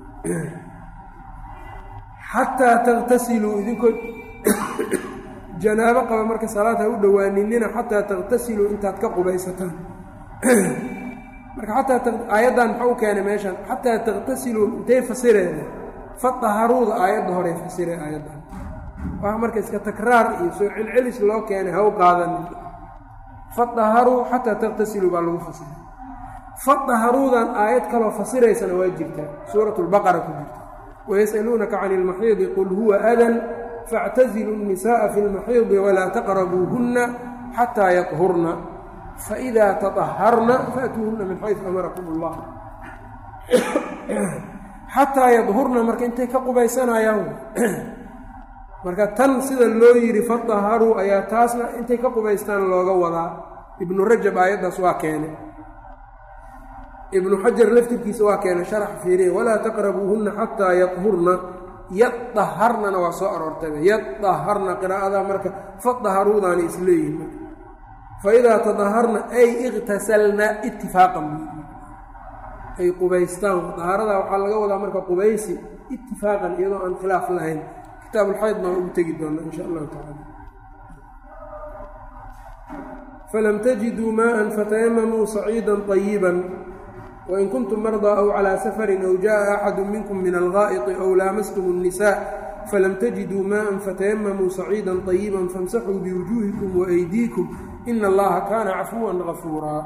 xataa takhtasiluu idinkoo janaabo qaba marka salaad ha u dhowaaninina xataa takhtasiluu intaad ka qubaysataan marka xataa aayaddan muxuu keenay meeshan xataa takhtasiluu intay fasireen fadaharuuda aayadda horey fasireen aayaddan waa marka iska takraar iyo soo celcelis loo keenay ha u qaadanin fadaharuu xataa takhtasiluu baa lagu fasiray fadaharuudan aayad kaloo fasiraysana waa jirtaa suurat lbaqara ku jirta wayas'aluunaka cani ilmaxiidi qul huwa adan faاctazilu الnisaءa fi اlmaxiidi walaa taqrabuuhunna xataa yaطhurna faidaa taطaharna faأtuuhunna min xaysu amarakum اllah xataa yadhurna marka intay ka qubaysanayaan marka tan sida loo yidhi fadaharuu ayaa taasna intay ka qubaystaan looga wadaa ibnu rajab aayaddaas waa keenay ibnu xajar laftirkiisa waa keenay sharax fiiriya walaa taqrabuuhunna xataa yadhurna yadaharnana waa soo aroortayba yadaharna qiraa'adaa marka fadaharuudaana isleeyihin marka faidaa tadaharna ay iqtasalna itifaaqan ay qubaystaan dahaaradaa waxaa laga wadaa marka qubaysi itifaaqan iyadoo aan khilaaf lahayn kitaabulxayd baan ugu tegi doona insha allahu tacala falam tajiduu maءa fatayamamuu saciida طayiba wain kuntum mardaa aw calىa safarin aw jaءa axadu minkum min algaaئiطi aw laamastum الnisaء falam tajiduu maءa fatayamamuu saciida طayiba faاmsaxuu biwujuuhikum waaydiikum ina allaha kaana cafuwan gafuuraa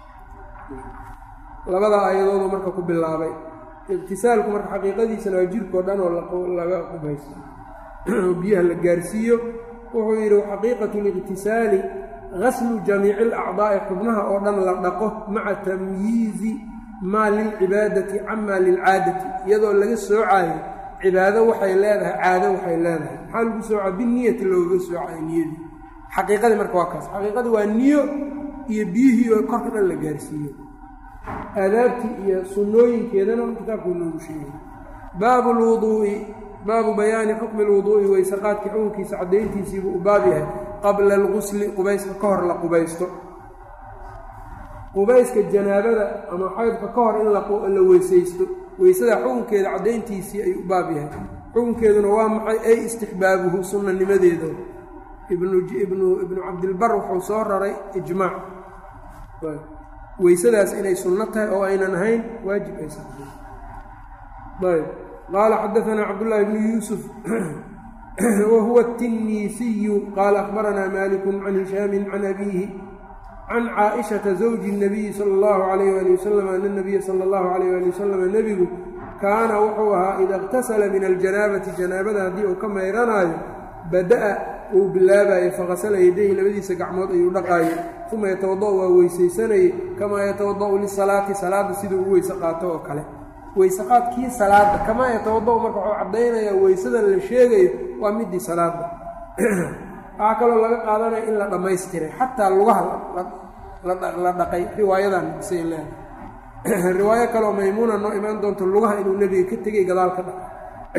labada aayadoodu marka ku bilaabay iqtisaalku marka xaqiiqadiisana waa jirkao dhan oo laga qubaysto oo biyaha la gaarsiiyo wuxuu yidhi xaqiiqatu liqtisaali gaslu jamiici alacdaa'i xubnaha oo dhan la dhaqo maca tamyiizi maa lilcibaadati camaa lilcaadati iyadoo laga soocaayo cibaado waxay leedahay caado waxay leedahay maxaa lagu soocaa biniyati loogaga soocayo niyadii xaqiiqadii marka waa kaas xaqiiqadii waa niyo iyo biyihii oo korka dhan la gaarsiiyo aadaabtii iyo sunnooyinkeedana kitaabkuu noogu sheegay baabu lwuduu'i baabu bayaani xukmi lwuduu'i waysaqaadka xukunkiisa caddayntiisiibuu u baab yahay qabla algusli qubayska ka hor la qubaysto qubayska janaabada ama xaydka ka hor in la weysaysto weysada xukunkeeda caddayntiisii ayuu u baab yahay xukunkeeduna waa maxay ay istixbaabuhu sunnanimadeeda ibnu ibnu ibnu cabdilbar wuxuu soo raray ijmaac weysadaas inay sunno tahay oo aynan ahayn waajib aysan ahayn ayb qaala xadaanaa cabdullaahi bnu yuusuf wahuwa الtinisiyu qaala akhbaranaa maliku can hishaamin can abiihi can caaishata zawji الnabiyi sala اllahu alayh ali wasalam ana nabiya sala اllahu alayh ali wasalam nebigu kaana wuxuu ahaa ida اqtasala min aljanaabati janaabada haddii uu ka mayranaayo bada'a uu bilaabayo faqasala yadayhi labadiisa gacmood ayuu dhaqaayo uma yatawada'u waa weysaysanayay kamaa yatawada'u lisalaati salaadda siduu u weyse qaato oo kale weyseqaadkii salaadda kamaa yatawada'u marka wuxuu caddaynayaa weysadan la sheegayo waa midii salaadda waxaa kaloo laga qaadanaya in la dhammaystiray xataa lugaha la dhaqay riwaayadan say leedahay riwaayo kaleoo maymuuna noo imaan doonto lugaha inuu nebiga ka tegay gadaal ka dhaqay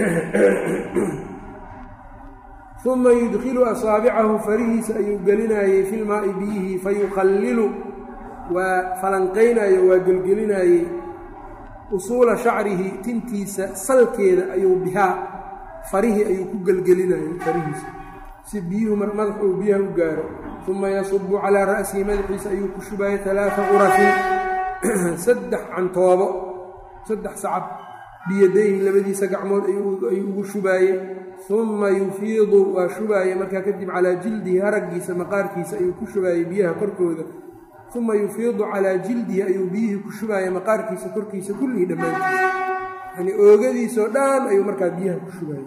uma yudkilu asaabicahu farihiisa ayuu gelinaayey filmaa'i biyihii fayuqallilu waa falanqaynayo waa gelgelinaayey usuula shacrihi tintiisa salkeeda ayuu bihaa farihii ayuu ku gelgelinayay farihiisa si biyuhu madax uu biyaha u gaaro uma yasubu calaa ra'sihi madaxiisa ayuu ku shubaayay alaaa qurafin saddex cantoobo saddex sacab biyadayhi labadiisa gacmood ayuu ugu shubaayey uma yufiidu waa shubaaya markaa kadib calaa jildihi haraggiisa maqaarkiisa ayuu ku shubaayey biyaha korkooda uma yufiidu calaa jildihi ayuu biyihii ku shubaaya maqaarkiisa korkiisa kullihii dhammaantiisa yani oogadiisoo dhan ayuu markaa biyaha ku shubaayey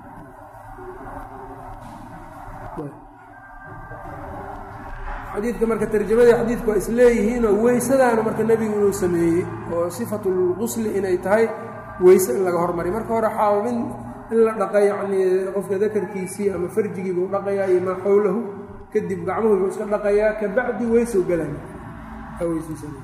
xadiidka marka tarjamadii xadiidku waa isleeyihiinoo weysadaana marka nebigu inuu sameeyey oo sifatulqusli inay tahay weyse in laga hormariy marka hore xaabin in la dhaqa yacnii qofka dakarkiisii ama farjigii buu dhaqayaa iyo maa xowlahu kadib gacmuhu buu iska dhaqayaa ka bacdi weysow galaya weysiisana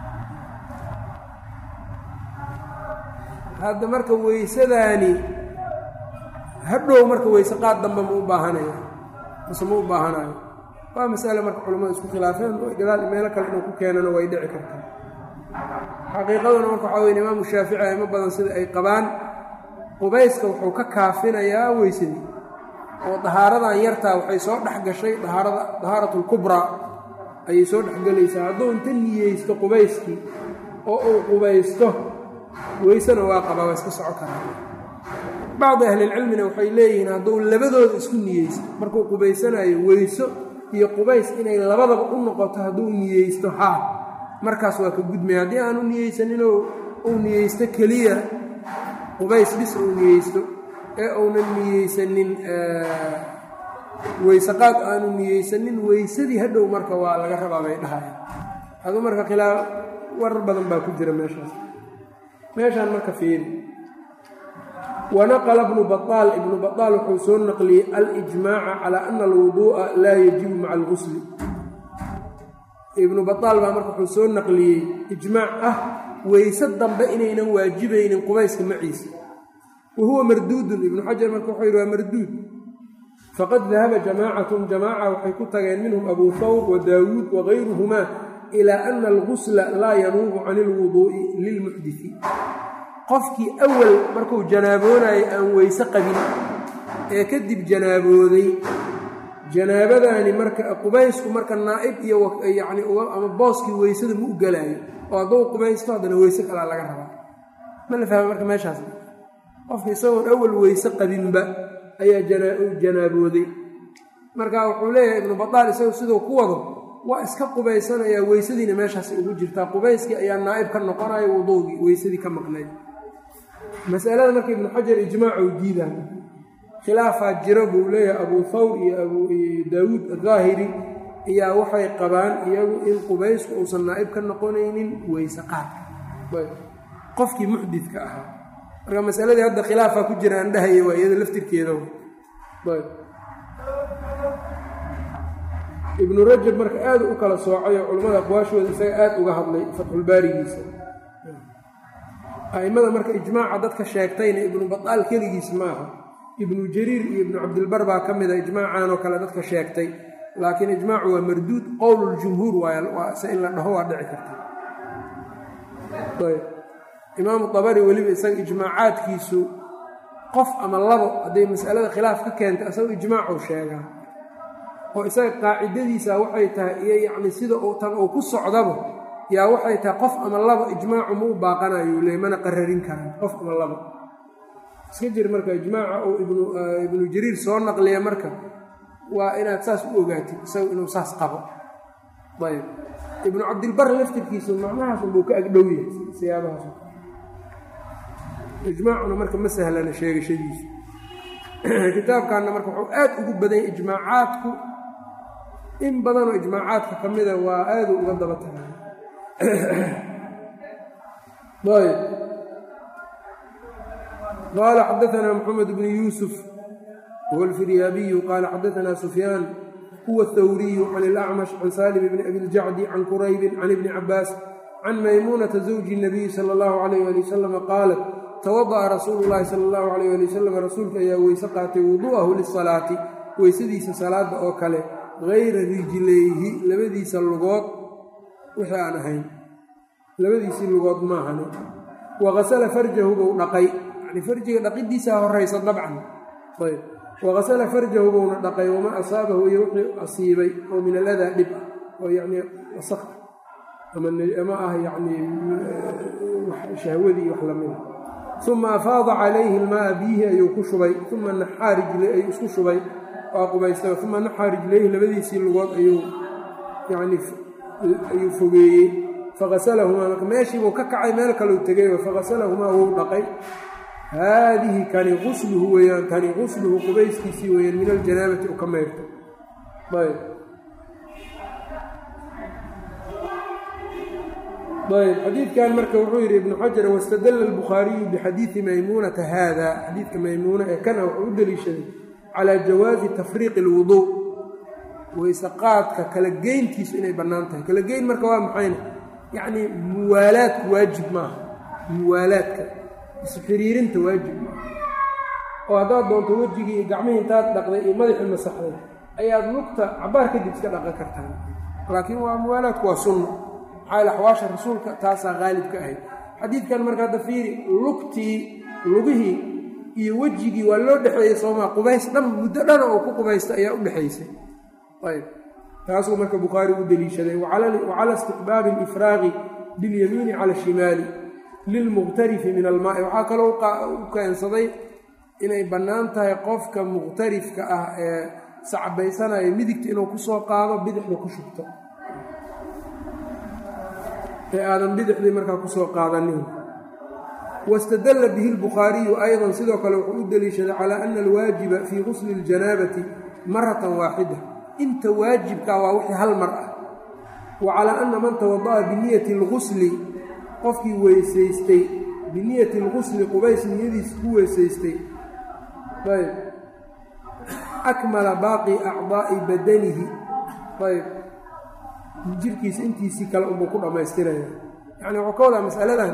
hadda marka weysadaani hadhow marka weyse qaad dambe ma u baahanaya mase ma u baahanayo waa masale marka culamada isku khilaafeen gadaal meelo kale inuu ku keenana way dhici kartaa xaqiiqaduna marka waxaa weyn imaamu shaafici aimo badan sida ay qabaan qubayska wuxuu ka kaafinayaa weysadii oo dahaaradan yartaa waxay soo dhex gashay dahaarada dahaaratulkubraa ayay soo dhexgelaysaa hadduu inta niyeysto qubayskii oo uu qubaysto weysena waa qabaa waa iska soco karaa bacdi ahlilcilmina waxay leeyihiin hadduu labadooda isku niyeysto markuu qubaysanayo weyso iyo qubays inay labadaba u noqoto hadduu niyeysto haa markaas waa ka gudmaya haddii aanu niyeysaninoo uu niyeysto keliya qubays bis uu niyeysto ee uunan niyeysanin weyseqaad aanu niyeysanin weysadii hadhow marka waa laga rabaa bay dhahaya aduu marka khilaaf warar badan baa ku jira meeshaas meeshaan marka fiiri wanaqla bnu baطaal ibnu baطaal wuxuu soo naqliyey alijmaaca calaa ana alwuduu'a laa yajibu maca algusli ibnu baطaal baa marka wuxuu soo naqliyey ijmaac ah weyse dambe inaynan waajibaynin qubayska maciisa wa huwa marduudun ibnu xajar marka wuxuu yidhi waa marduud faqad dahaba jamaacatun jamaaca waxay ku tageen minhum abuu hawr wa daawuud wagayruhumaa ilaa ana algusla laa yanuubu can ilwuduu'i lilmuxdisi qofkii awal markuu janaaboonayo aan weyse qabin ee kadib janaabooday janaabadaani marka qubaysku marka naa'ib iyo yacni ama booskii weysada ma u gelaayo oo hadduu qubaysto haddana weyse kalaa laga rabaa ma la fahma marka meeshaas qofka isagoon awal weyse qabinba ayaa janaabooday marka wuxuu leeyahay ibnu badaal isagu siduu ku wado waa iska qubaysanayaa weysadiina meeshaas ugu jirtaa qubayskii ayaa naa'ib ka noqonayo wuduugii weysadii ka maqnayd masalada marka ibnu xajar ijmaacu diidaa khilaafaa jiro buu leeyahay abuu thawr iyo abu daawuud ahaahiri ayaa waxay qabaan iyagu in qubaysku uusan naa'ib ka noqonaynin weyse qaadka qofkii muxdidka ahaa marka masaladii hadda khilaafaa ku jira aan dhahaya waa iyada laftirkeeda ibnu rajab marka aada u kala soocayo culimmada aqwaashooda isaga aada uga hadlay fatxulbaarigiisa a'immada marka ijmaaca dadka sheegtayna ibnu badaal keligiis maaha ibnu jariir iyo ibnu cabdilbar baa ka mida ijmaacan oo kale dadka sheegtay laakiin ijmaacu waa marduud qowluljumhuur waayse in la dhaho waa dhici karta imaamu abari weliba isaga ijmaacaadkiisu qof ama labo hadday masalada khilaaf ka keentay isagoo ijmaacuu sheegaa oo isaga qaacidadiisa waxay tahay iyo yacni sida uu tan uu ku socdaba yaa waxay tahay qof ama laba ijmaacu ma u baaqanayo le mana qararin karaan qof ama laba iska jir marka ijmaaca uu ibnu jariir soo naqliya marka waa inaad saas u ogaatid isagu inuu saas qabo ayb ibnu cabdilbar laftirkiisu macnahaas unbuu ka agdhow yahay siyaabahaas ijmaacuna marka ma sahlana sheegashadiisa kitaabkanna marka wuxuu aad ugu badanya ijmaacaadku in badanoo ijmaacaadka ka mida waa aadu uga daba tagaa ayb qaala xadaanaa maxamed bnu yuusuf huwa alfiryaabiyu qaala xadaanaa sufyaan huwa athawriyu can ilacmash can saalim bni abi ljacdi can quraybin can ibni cabaas can maymuunata zawji nabiyi sala allahu calayh ali wasalama qaalat tawada'a rasuulu llaahi sala allahu calayh ali wasalam rasuulka ayaa weyse qaatay wudu'ahu lisalaati weysadiisa salaada oo kale hayra rijlayhi labadiisa lugood wixii aan ahayn labadiisii lugood maahane waqasala farjahu buu dhaqay yani farjiga dhaqidiisaa horaysa dabcan ayb waqasala farjahu buuna dhaqay wamaa asaabahu iyo wixii asiibay oo min aladaa dhib ah oo yacnii wasaq ama ah yacnii shahwadii wax lamida uma afaada calayhi ilmaaa biyihi ayuu ku shubay uma naxaa rijla ayuu isku shubay waa qubaystay uma naxaa rijlayhi labadiisii lugood ayuu yani ayuu fogeeyey faqasalahumaa marka meeshiibuu ka kacay meel kaleu tegay faqasalahumaa wuu dhaqay haadihi kani qusluhu weeyaan kani qusluhu qubayskiisii weeyaan min aljanaabati u ka mayrto ayb ayb xadiidkan marka wuxuu yidhi ibnu xajar wastadalla albukhaariyu bixadiidi maymuunata haada xadiidka maymuuna ee kana wuxuu u deliishaday calaa jawaazi tafriiqi alwuduu weyse qaadka kala geyntiisu inay bannaan tahay kala geyn marka waa maxayna yacnii muwaalaadku waajib maaha muwaalaadka isxiriirinta waajib maaha oo haddaad doonto wejigii iyo gacmihii intaad dhaqday iyo madaxii masaxday ayaad lugta cabaar kadib iska dhaqan kartaan laakiin waa muwaalaadku waa sunna maxaa axwaasha rasuulka taasaa qaalib ka ahayd xadiidkan marka hadda fiiri lugtii lugihii iyo wejigii waa loo dhexeeyey soomaa qubays dhan muddo dhana oo ku qubaysta ayaa u dhexaysay ayb taasuu marka bukhaari u deliishaday wacala istiqbaabi alifraaqi biاlyamiini cala ashimaali lilmuqtarifi min almaai waxaa kaloo u keensaday inay bannaan tahay qofka muqtarifka ah ee sacbaysanaya midigta inuu kusoo qaado bidixda ku shubto ee aadan bidixdii markaa kusoo qaadanin wastadalla bihi lbukhaariyu aydan sidoo kale wuxuu u deliishaday calaa ana alwaajiba fii qusli اljanaabati maratan waaxida inta waajibkaa waa wixii hal mar ah wa calaa anna man tawada'a biniyati اlgusli qofkii weysaystay biniyati اlgusli qubays niyadiisa ku weysaystay ayb akmala baaqi acdaa'i badanihi ayb jirkiisa intiisii kale unbuu ku dhammaystiraya yacni wuxuu ka wadaa masaladan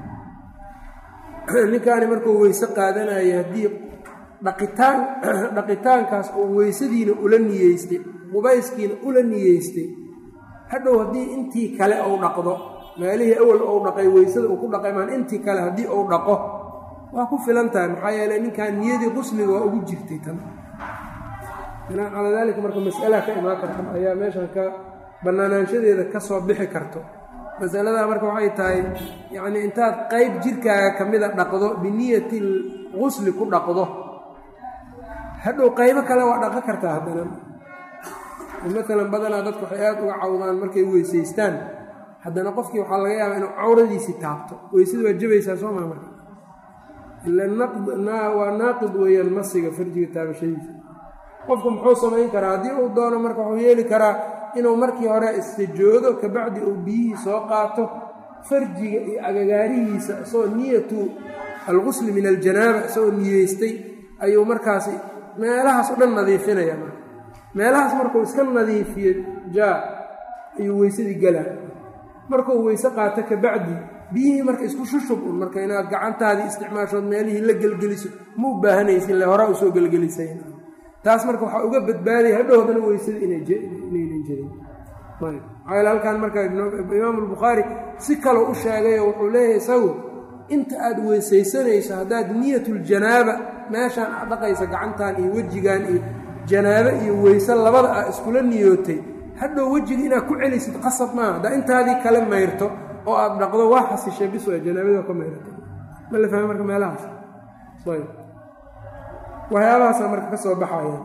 ninkaani markuu weyse qaadanaya haddii dhaqitaan dhaqitaankaas oo weysadiina ula niyeystay qubayskiina ula niyeystay hadhow haddii intii kale uu dhaqdo meelihii awal ou dhaqay weysada uu ku dhaqay maan intii kale haddii uu dhaqo waa ku filan tahay maxaa yeeley ninkan niyadii qusliga waa ugu jirtay tan binaan calaa daalika marka mas'alaha ka imaan karta ayaa meeshan ka bannaanaanshadeeda ka soo bixi karto masaladaa marka waxay tahay yacnii intaad qayb jirkaaga ka mida dhaqdo biniyati lqusli ku dhaqdo hadhow qaybo kale waa dhaqan kartaa haddana maalan badanaa dadku waxay aad uga cawdaan markay weysaystaan haddana qofkii waxaa laga yaabaa inuu cawradiisii taabto weysada waa jabaysaa soo maa marka ila waa naaqid weeyaan masiga farjiga taabashadiisa qofku muxuu samayn karaa haddii uu doono marka wuxuu yeeli karaa inuu markii hore istijoodo kabacdi uu biyihii soo qaato farjiga iyo agagaarihiisa isagoo niyatu alqusli min aljanaaba isagoo niyeystay ayuu markaasi meelahaas o dhan nadiifinaya marka meelahaas markuu iska nadiifiyo jaa ayuu weysadii galaa markuu weyse qaato kabacdi biyihii marka isku shushub un marka inaad gacantaadii isticmaashood meelihii la gelgeliso ma u baahanaysa ile horaa usoo gelgelisay taas marka waxaa uga badbaadaya hadhowdana weysada inaynan jirin maxaa halkan marka imaamu albukhaari si kaloo u sheegayo wuxuu leeyahay isagu inta aad weysaysanayso haddaad niyatuljanaaba meeshaan aad dhaqaysa gacantan iyo wejigan iyo janaabo iyo weyse labada ah iskula niyootay hadhow wejiga inaad ku celisid qasab maaha haddaa intaadii kale mayrto oo aad dhaqdo waa xasishay bis waa janaabada ka mayrata ma la fahmay marka meelahaas ayb waxyaabahaasa marka ka soo baxayaan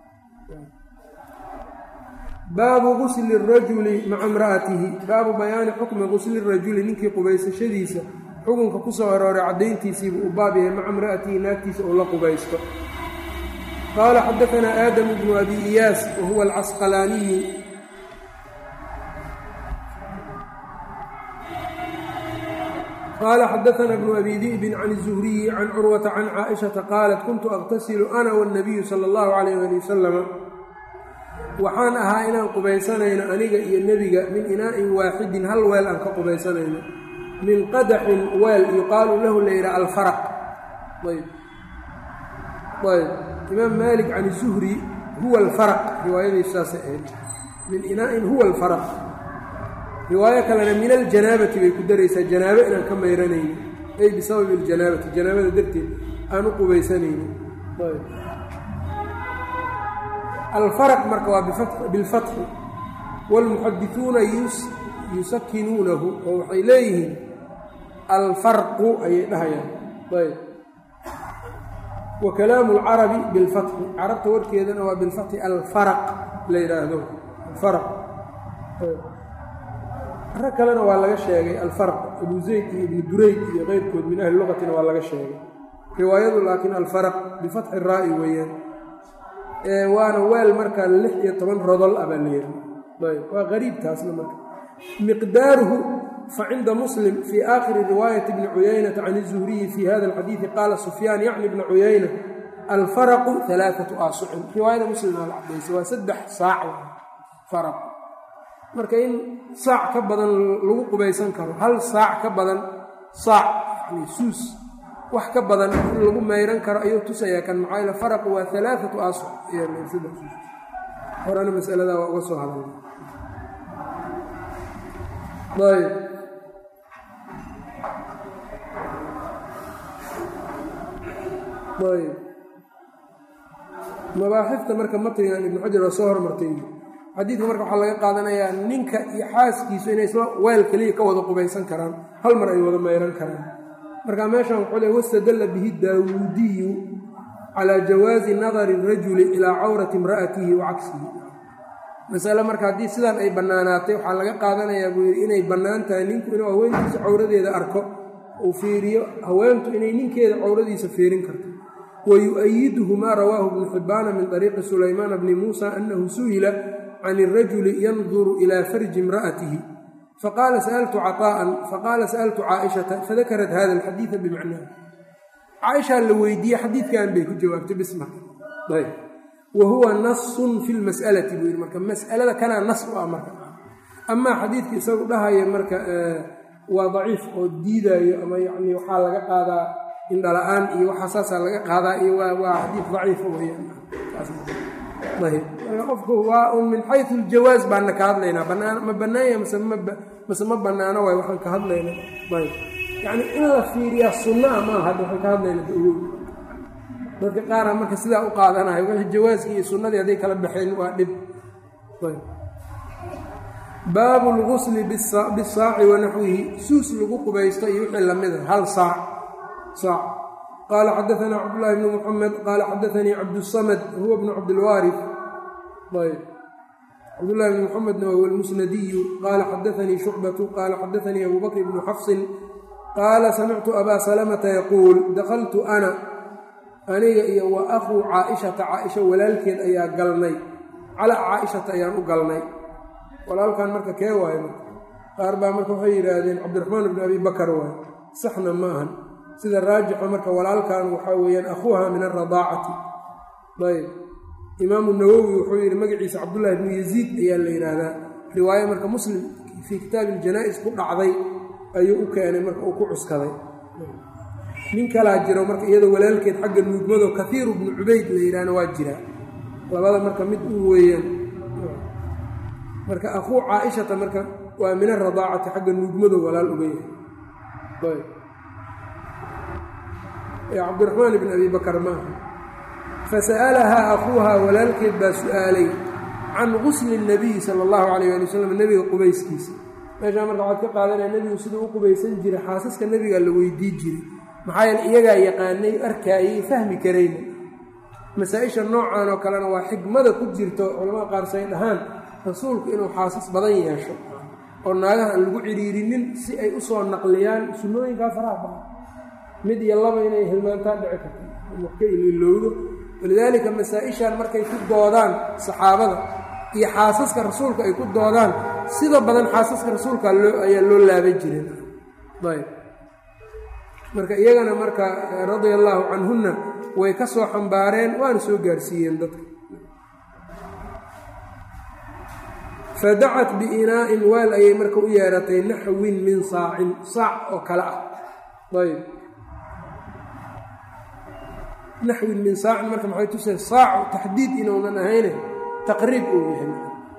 baabu gusli rajuli maca imra'atihi baabu bayaani xukmi gusli rajuli ninkii qubaysashadiisa xukunka ku soo arooray caddayntiisiibuu u baab yahay maca imra'atihi naagtiisa uu la qubaysto qaala xadaanaa aadamu bnu abi iyaas wa huwa alcasqalaaniyu qaala xadaanaa bnu abi di'bin can الzuhriyi can curwata can caaishata qaalat kuntu aqtasilu ana wاnnabiyu sala اllahu calayh ali wasalama waxaan ahaa inaan qubaysanayno aniga iyo nebiga min inaa'in waaxidin hal weel aan ka qubaysanayno min qadaxin weel yuqaalu lahu la yidhaha alfaraq ayb ayb imaam maalik can zuhri huwa alfaraq riwaayadiisu saasay ahayd min inaa'in huwa alfaraq riwaayo kalena min aljanaabati bay ku daraysaa janaabo inaan ka mayranayno ay bisababi aljanaabati janaabada darteed aan u qubaysanayno ayb alfaraq marka waa bilfatxi wاlmuxadisuuna yusakinuunahu oo waxay leeyihiin alfarqu ayay dhahayaan ayb wa kalaamu اlcarabi bilfatxi carabta warkeedana waa bilfatxi alfaraq la yidhaahdo alfaraq rag kalena waa laga sheegay alfarq abu zayd iyo ibnu durayd iyo keyrkood min ahli lugatina waa laga sheegay riwaayadu laakiin alfaraq bifatxi raa'i weeyaan waana weel markaa lix iyo toban rodol ah baa la yidhi ayb waa qariibtaasna marka miqdaaruhu facinda muslim fii aakhiri riwaayati bni cuyaynata can izuhriyi fii hada alxadiidi qaala sufyaan yacni bna cuyayna alfaraqu alaaatu aasucin riwaayada muslim aa la cadaysay waa saddex saac faraq marka in saac ka badan lagu qubaysan karo hal saac ka badan saac yani suus wax ka badan in lagu mayran karo ayuu tusayaa kan maxaa yale faraqu waa alaaatu aasuc horena masaladaa waa uga soo hadalna ayb ayb mabaaxifta marka matrigan ibnu xajar waa soo hormartay xadiidka marka waxaa laga qaadanayaa ninka iyo xaaskiisu inay isla weel keliya ka wada qubaysan karaan hal mar ay wada mayran karaan marka meeshan wuxuu le wastadalla bihi daawuudiyu calaa jawaazi nadari rajuli ilaa cawrati imra'atihi wa cagsihi masale marka haddii sidan ay bannaanaatay waxaa laga qaadanayaa buu yidhi inay bannaan tahay ninku inuu haweentiisa cawradeeda arko uu fiiriyo haweentu inay ninkeeda cawradiisa fiirin karto wa yu-ayiduhu maa rawaahu ibnu xibbaana min طariiqi sulaymaana bni muusa annahu su'ila can irajuli yanduru ilaa farji imra'atihi faqaala sa'altu caطaa'an faqaala sa'altu caaishata fadakarat hada alxadiida bimacnaha caaishaa la weydiiyey xadiidkan bay ku jawaabtay bisma ayb wa huwa nasun fi lmas'alati buu yidhi marka mas'alada kanaa nas u ah marka amaa xadiidka isagu dhahaya marka waa daciif oo diidaayo ama yacni waxaa laga qaadaa indhala-aan iyo waxaa saasaa laga qaadaa iyo waa waa xadiid daciif weyaan ayb marka qofku waa un min xayu aljawaaz baana ka hadlaynaa banaan ma bannaanya mase mase ma bannaano waay waxaan ka hadlayna ayb yacni in la fiiriyaa sunnaa maaha hadda waxaan ka hadlayna dawow dadka qaara marka sidaa u qaadanayo wixii jawaaskii iyo sunnadii hadday kala baxeen waa dhib baabu lgusli bisaaci wa naxwihi suus lagu qubaysto iyo wixii lamida hal saac saac qaala xadaanaa cabdulaahi bnu muxamed qaala xadaanii cabdusamad huwa bnu cabdilwaarif ayb cabdullahi bn muxamedna wahuwa almusnadiyu qaala xadaanii shucbatu qaala xadaanii abu bakr bnu xafsin qaala samictu abaa salamata yaquul dakaltu ana aniga iyo wa akhuu caaishata caaisha walaalkeed ayaa galnay calaa caaishata ayaan u galnay walaalkan marka kee waayo marka qaar baa marka waxay yidhaahdeen cabdiraxmaan bni abi bakar waayo saxna ma ahan sida raajixa marka walaalkan waxaa weeyaan akhuuha min alradaacati ayb imaamu nawowi wuxuu yidhi magaciisa cabdullaahi bnu yaziid ayaa la yidhaahdaa riwaayo marka muslim fii kitaabi iljanaa-is ku dhacday ayuu u keenay marka uu ku cuskaday nin kalaa jiro marka iyadoo walaalkeed xagga nuugmado kaiiru bnu cubayd la yidhaahna waa jiraa labada marka mid u weeyaan marka akhuu caaishata marka waa min aradaacati xagga nuugmado walaal uga yahay cabdiraxmaan ibn abi bakar maaha fasa'alahaa akhuuhaa walaalkeed baa su'aalay can gusli الnabiyi sala اllahu alayh ali wasalam nebiga qubayskiisa meeshaa marka waxaad ka qaadanaya nebigu siduu u qubaysan jiray xaasaska nebiga la weydii jiray maxaa yeele iyagaa yaqaanay arkaayay fahmi karayna masaa-isha noocan oo kalena waa xikmada ku jirto culamada qaar say dhahaan rasuulku inuu xaasas badan yeesho oo naagaha aan lagu ciriirinin si ay u soo naqliyaan sunnooyinkaa faraha badan mid iyo laba inay hilmaantaa dhici karto wax ka ililowdo walidaalika masaa-ishan markay ku doodaan saxaabada iyo xaasaska rasuulka ay ku doodaan sida badan xaasaska rasuulka ayaa loo laaban jirin ayb marka iyagana marka radia allaahu canhunna way ka soo xambaareen waana soo gaarsiiyeen dadka fadacat biinaa'in waal ayay marka u yeeratay naxwin min saacin saac oo kale ah ayb naxwin min saacin marka maxay tusay saacu taxdiid inuunan ahayne taqriib uu yahay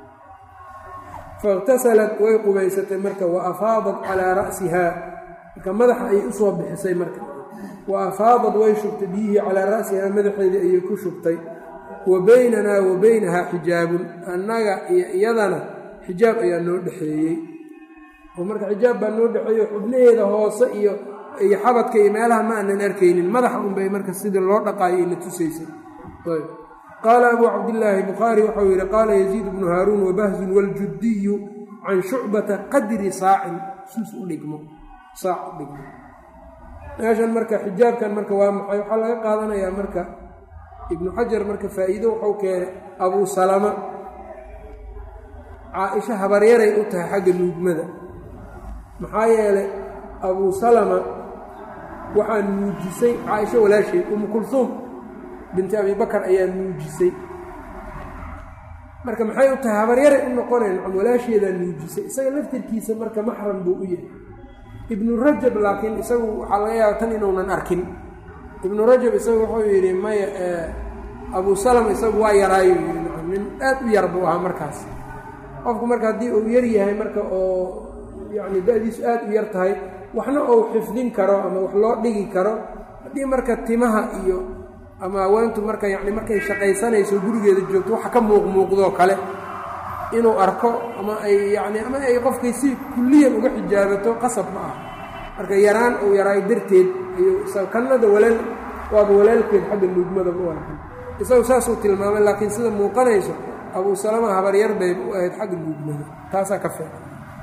faاktasalat way qubaysatay marka wa afaadat calaa ra'sihaa marka madaxa ayay usoo bixisay marka wa afaadad way shubtay biyihii calaa ra'sihaa madaxeedii ayay ku shubtay wa baynanaa wa baynahaa xijaabun annaga iyo iyadana xijaab ayaa noo dhexeeyey oo marka xijaab baa noo dhexeeyo xubnaheeda hoose iyo iyo xabadka iyo meelaha ma aanan arkaynin madaxa unbay marka sidii loo dhaqaayo ina tusaysay ayb qaala abuu cabdillaahi bukhaari waxau yidhi qaala yaziid bnu haaruun wabahzun waljuddiyu can shucbata qadri saacin suus u dhigmo saac u dhigmo meeshan marka xijaabkan marka waa maxay waxaa laga qaadanayaa marka ibnu xajar marka faa'iido wuxuu keenay abuu salama caa-isho habaryaray u tahay xagga nuugmada maxaa yeelay abuu salama waxaa nuujisay caaisho walaasheed umu kulhuum binti abibakar ayaa nuujisay marka maxay u tahay habaryaray u noqoneen nacam walaasheedaa nuujisay isaga laftirkiisa marka maxram buu u yahay ibnu rajab laakiin isagu waxaa laga yaaba tan inuunan arkin ibnu rajab isagu wuxuu yidhi maya abuu salama isagu waa yaraayu yidhi nacam nin aad u yar buu ahaa markaas qofku marka haddii uu yar yahay marka oo yacni da-diisu aad u yar tahay waxna uu xifdin karo ama wax loo dhigi karo haddii marka timaha iyo ama haweentu marka yacni markay shaqaysanayso gurigeeda joogto waxa ka muuqmuuqdoo kale inuu arko ama ay yacni ama ay qofkay si kulliyan uga xijaabato qasab ma ah marka yaraan uu yaraayo darteed ayuu isaga kannada walaal waaba walaalkeed xagga nuugmadaba u arkan isagu saasuu tilmaamay laakiin sida muuqanayso abuu salama habaryar bayba u ahayd xagga nuugmada taasaa ka fiican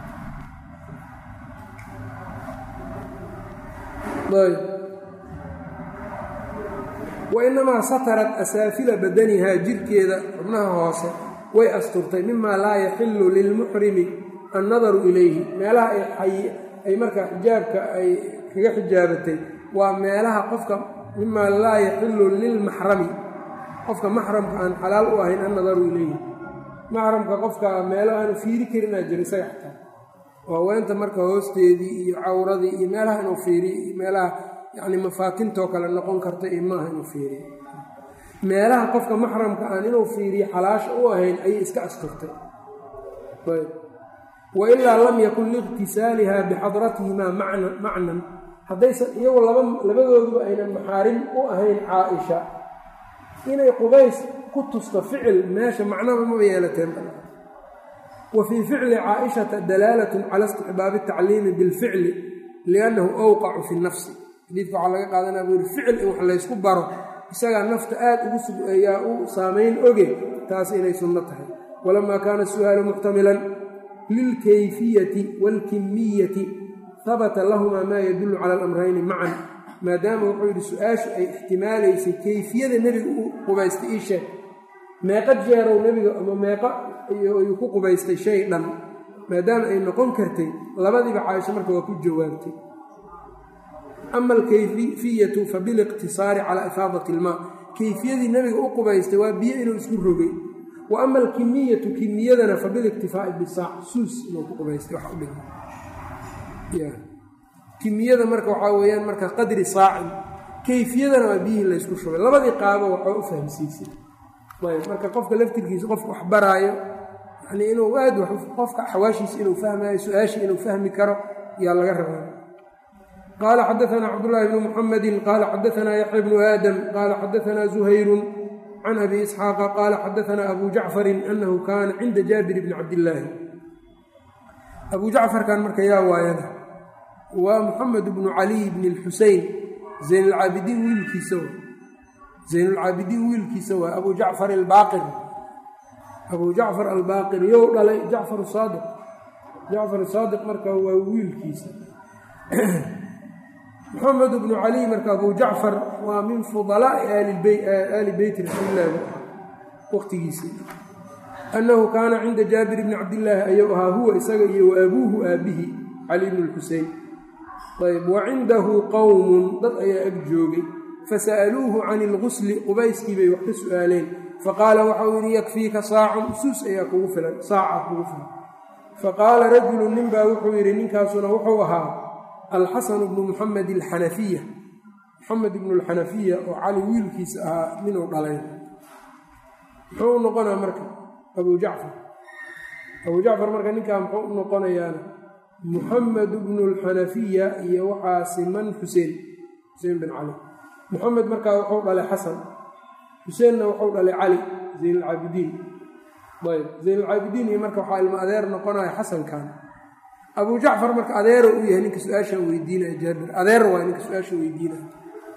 ayb wainamaa satarat asaafila badanihaa jirkeeda xubnaha hoose way asturtay mimaa laa yaxilu lilmuxrimi annadaru ilayhi meelaha ay markaa xijaabka ay kaga xijaabatay waa meelaha qofka mimaa laa yaxilu lilmaxrami qofka maxramka aan xalaal u ahayn annadaru ilayhi maxramka qofka meelo aanu fiiri karinaa jira isaga xataa oo haweenta marka hoosteedii iyo cawradii iyo meelaha inuu fiiriyo iyo meelaha yacni mafaatintoo kale noqon karta iyo maaha inuu fiiriyo meelaha qofka maxramka aan inuu fiiriyo xalaasha u ahayn ayay iska asturtay ayb wa ilaa lam yakun liiqtisaaliha bixadratihimaa macna macnan haddaysan iyagu laba labadooduba aynan maxaarim u ahayn caa-isha inay qubays ku tusto ficil meesha macnaba maba yeelateen wa fii ficli caaishata dalaalatun cala istixbaabi atacliimi bilficli liannahu awqacu fi nafsi xadiidka waxaa laga qaadanaya buu yihi ficil in wax laysku baro isagaa nafta aad ugu sug ayaa u saamayn oge taas inay sunno tahay walamaa kaana su'aalu muxtamilan lilkayfiyati waalkimiyati habata lahumaa maa yadullu cala alamrayni macan maadaama wuxuu yidhi su-aashu ay ixtimaalaysay kayfiyada nebiga u qubaystay ii sheeg meeqa jeerow nebiga ama meeqa ayuu ku qubaystay shay dhan maadaama ay noqon kartay labadiiba caaisho marka waa ku jawaabtay ama alkayfiyatu fa biliqtisaari calaa ifaadati ilmaa kayfiyadii nebiga u qubaystay waa biyo inuu isku rogay wa ama alkimiyatu kimiyadana fa biliktifaa'i bisaac suus inuu ku qubaystay wax u dhigma kimiyada marka waxaa weeyaan marka qadri saacin kayfiyadana waa biyihii laysku shubay labadii qaabo waxaa u fahamsiisay ayb marka qofka laftirkiisa qofka wax baraayo yani inuu aad qofka xawaashiisa inuu fahmayo su-aashii inuu fahmi karo yaa laga rabaa qaala xadaanaa cabdullaahi bnu muxamedin qaala xadaanaa yaxya bnu aadam qaala xadaanaa zuhayrun can abi isxaaqa qaala xadaanaa abu jacfarin anahu kaana cinda jaabir bni cabdillaahi abu jacfarkan marka yaa waayada waa muxamed bnu caliy bni lxusein zaynulcaabidiin wiilkiisa wa zaynulcaabidiin wiilkiisa waa abu jacfar albaaqir abu jacfar albaaqir yow dhalay jacfar saadiq jacfar saadiq marka waa wiilkiisa moxamed bnu caliy marka abu jacfar waa min fudalaa'i aali beyti rasuulilah waqtigiisii annahu kaana cinda jaabir bni cabdillaahi ayuu ahaa huwa isaga iyo wa abuuhu aabihi cali bnu lxusein ayb wa cindahu qowmun dad ayaa ag joogay fasa'aluuhu can ilgusli qubayskii bay wax ka su'aaleen faqaala waxau yidhi yakfiika saacun suus ayaa kugu filan saaca kugu filan faqaala rajulu nin baa wuxuu yidhi ninkaasuna wuxuu ahaa alxasanu bnu muxamed alxanafiya muxamed ibnu alxanafiya oo cali wiilkiisa ahaa ninuu dhalay muxuu u noqonaa marka abu jacfar abu jacfar marka ninkaa muxuu u noqonayaana muxamed bnu alxanafiya iyo waxaa siman xuseen xuseen bin cali muxamed markaa wuxuu dhalay xasan xuseenna wuxuu dhalay cali zayn alcaabidiin ayb zayn alcaabidiin iyo marka waxaa ilmo adeer noqonaya xasankan abu jacfar marka adeero uu yahay ninka su-aasha weydiinaya jaabir adeer waay ninka su-aasha weydiinaya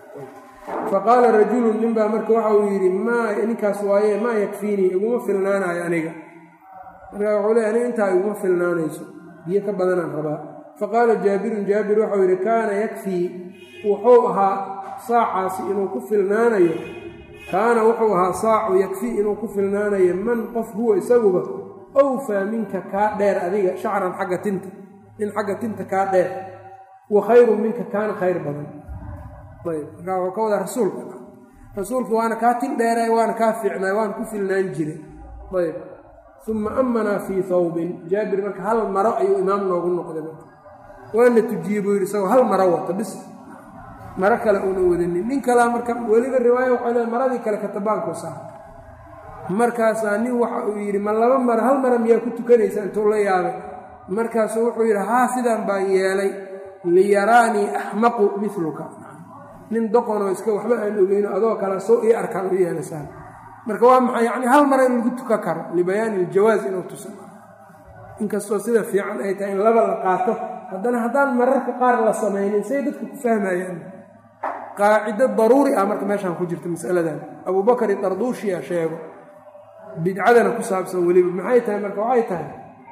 faqaala rajulun nin baa marka waxa uu yidhi maa ninkaas waaye maa yakfiinii iguma filnaanayo aniga markaa wuxuu leey aniga intaa iguma filnaanayso biyo ka badanaan rabaa faqaala jaabirun jaabir waxau yidhi kaana yakfii wuxuu ahaa saacaasi inuu ku filnaanayo kaana wuxuu ahaa saacu yakfii inuu ku filnaanayo man qof huwa isaguba owfaa minka kaa dheer adiga shacran xagga tinta nin xagga tinta kaa dheer wa khayrun minka kaana khayr badan ayb markaa wuxuu ka wadaa rasuulka rasuulka waana kaa tin dheeray waana kaa fiicnaay waana ku filnaan jiray ayb uma amanaa fii thawbin jaabir marka hal maro ayuu imaam noogu noqday marka waana tujiyey buu yidhi isagoo hal maro wata bis maro kale uuna wadanin nin kalaa marka weliba riwaaya waxay leey maradii kale katabaanku saar markaasaa nin waxa uu yidhi ma laba maro hal mara miyaa ku tukanaysa intuu la yaabay markaasuu wuxuu yidhi haa sidaan baan yeelay liyaraanii axmaqu miluka nin doqonoo iska waxba aan ogeyno adoo kale soo ii arkaan u yeelasaan marka waa maxay yacni hal mara in lagu tukan karo libayaani iljawaas inuu tusa inkastoo sida fiican ay tahay in laba la qaato haddana haddaan mararka qaar la samaynin say dadku ku fahmayaan qaacido daruuri ah marka meeshaan ku jirta masaladan abuubakar darduushiya sheego bidcadana ku saabsan weliba maxay tahay marka waxay tahay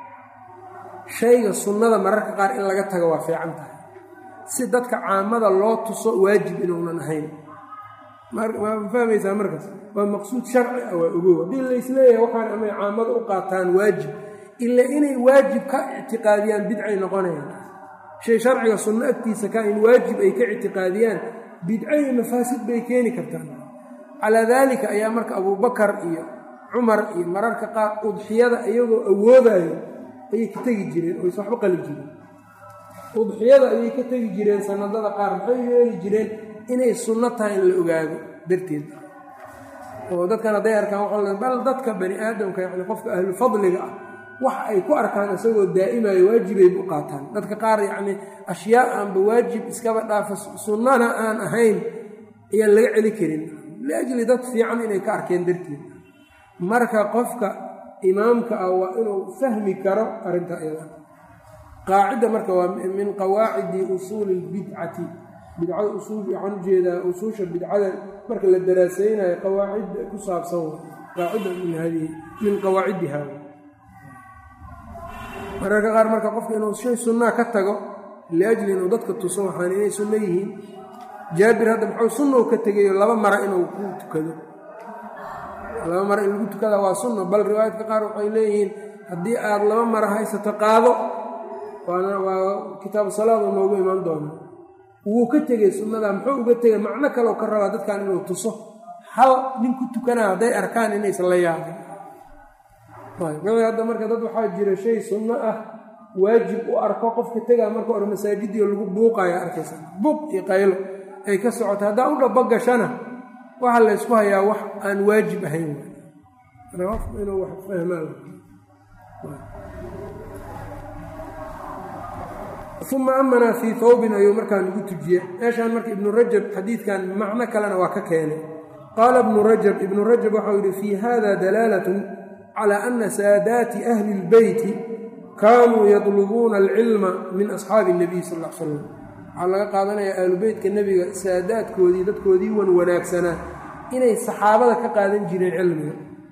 shayga sunnada mararka qaar in laga tago waa fiican tahay si dadka caamada loo tuso waajib inuunan ahayn ma fahmaysaa markaas waa maqsuud sharci ah waa ogow haddii laysleeyahay waxaan amay caamada u qaataan waajib ila inay waajib ka ictiqaadiyaan bidcay noqonayaan shay sharciga sunno agtiisa ka in waajib ay ka ictiqaadiyaan bidco iyo mafaasid bay keeni kartaan calaa daalika ayaa marka abuubakar iyo cumar iyo mararka qaar udxiyada iyagoo awoodayo ayay ka tegi jireen oo is waxba qali jireen udxiyada ayay ka tegi jireen sanadada qaar maxay yeeli jireen inay sunno tahay in la ogaado darteed oo dadkan hadday arkaan waxaa bal dadka bani aadamka yani qofka ahlu fadliga ah wax ay ku arkaan isagoo daa'imayo waajibay u qaataan dadka qaar yacni ashyaa aanba waajib iskaba dhaafa sunnana aan ahayn ayaan laga celi karin liajli dad fiican inay ka arkeen darteed marka qofka imaamka ah waa inuu fahmi karo arrinta iyada qaacidda marka waa min qawaacidi usuuli lbidcati bidcada usuul waxaan ujeedaa usuusha bidcada marka la daraaseynayo qawaacidda ku saabsan qaacida min hadihi min qawaacidiha mararka qaar marka qofka inuu shay sunnaa ka tago liajli inuu dadka tuso waxaan inay sunno yihiin jaabir hadda muxuu sunnou ka tegayo laba mara inuu ku tukado laba mara in lagu tukada waa sunno bal riwaayadka qaar waxay leeyihiin haddii aad laba mara haysato qaado waana waa kitaabu salaadu noogu imaan doona wuu ka tegey sunnada muxuu uga tegay macno kaleo ka rabaa dadkan inuu tuso hal nin ku tukanaa hadday arkaan inaysan la yaabin wixii hadda marka dad waxaa jira shay sunno ah waajib u arko qofka tegaa marka hore masaajidii lagu buuqaya arkaysa buuq iyo qaylo ay ka socoto haddaa u dhabo gashana waxaa laysku hayaa wax aan waajib ahayn qofku inuu wax fahmaan uma amanaa fii thawbin ayuu markaa nagu tujiye meeshaan marka ibnu rajab xadiidkan macno kalena waa ka keenay qaala ibnu rajab ibnu rajab waxau yihi fii hada dalaalat calى ana saadaati ahli اlbeyti kaanuu yadlubuuna alcilma min asxaabi الnabiy sal l slam waxaa laga qaadanayaa ahlubeytka nebiga saadaadkoodii dadkoodii wan wanaagsanaa inay saxaabada ka qaadan jireen cilmiga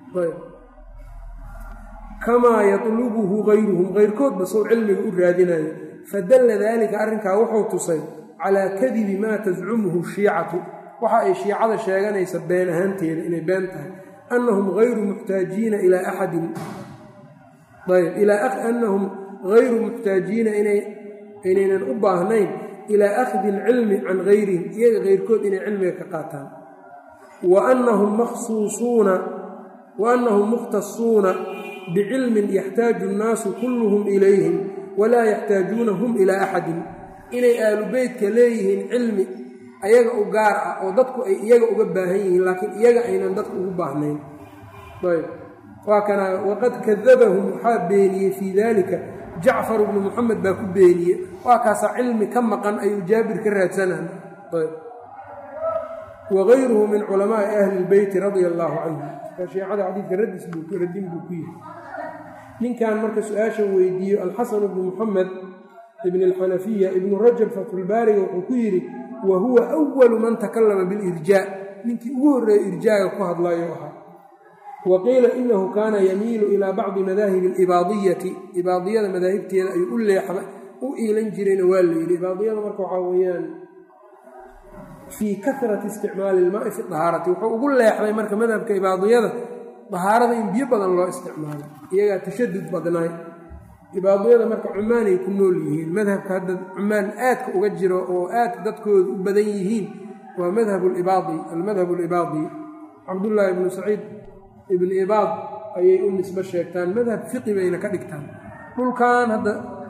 kamaa yatlubuhu gayruhum keyrkoodba sow cilmiga u raadinayo fadalla daalika arrinkaa wuxuu tusay calaa kadibi maa tascumuhu shiicatu waxa ay shiicada sheeganaysa been ahaanteeda inay been tahay annahum hayru muxtaajiina ilaa axadin ayb ilaa annahum hayru muxtaajiina inaynan u baahnayn ilaa akhdi alcilmi can gayrihim iyaga keyrkood inay cilmiga ka qaataan wa annahum makhsuusuuna wa annahum mukhtasuuna bicilmin yaxtaaju nnaasu kulluhum ilayhim walaa yaxtaajuuna hum ilaa axadin inay aalubeytka leeyihiin cilmi ayaga u gaar ah oo dadku ay iyaga uga baahan yihiin laakiin iyaga aynan dadku ugu baahnayn ayb waa kana waqad kadabahum waxaa beeniyey fii dalika jacfar bnu muxamed baa ku beeniyey waa kaasaa cilmi ka maqan ayuu jaabir ka raadsanaan ayb wagayruhu min culamaai ahli lbeyti radia allaahu canhum shiicada xadiidka radis radin buu ku yihi ninkan marka su-aashan weydiiyo alxasan bnu muxamed ibn alxanafiya ibnu rajab fatxulbaariga wuxuu ku yidhi wa huwa awalu man takallama bilirjaa ninkii ugu horreeya irjaaga ku hadlayo ahaa wa qiila inahu kaana yamiilu ilaa bacdi madaahibi alibaadiyati ibaadiyada madaahibteeda ayuu u leexda u iilan jirayna waa la yidhi ibaadiyada marka waxaa weeyaan fii karati isticmaali ilmaai fi dahaarati wuxuu ugu leexday marka madhabka ibaadiyada dahaarada in biyo badan loo isticmaalo iyagaa tashadud badnaay ibaadiyada marka cumaanay ku nool yihiin madhabka hadda cumaan aadka uga jiro oo aadka dadkooda u badan yihiin waa madhab libaadi almadhab alibaadi cabdullaahi ibnu saciid ibnu ibaad ayay u nisbo sheegtaan madhab fiqi bayna ka dhigtaan dhulkan hadda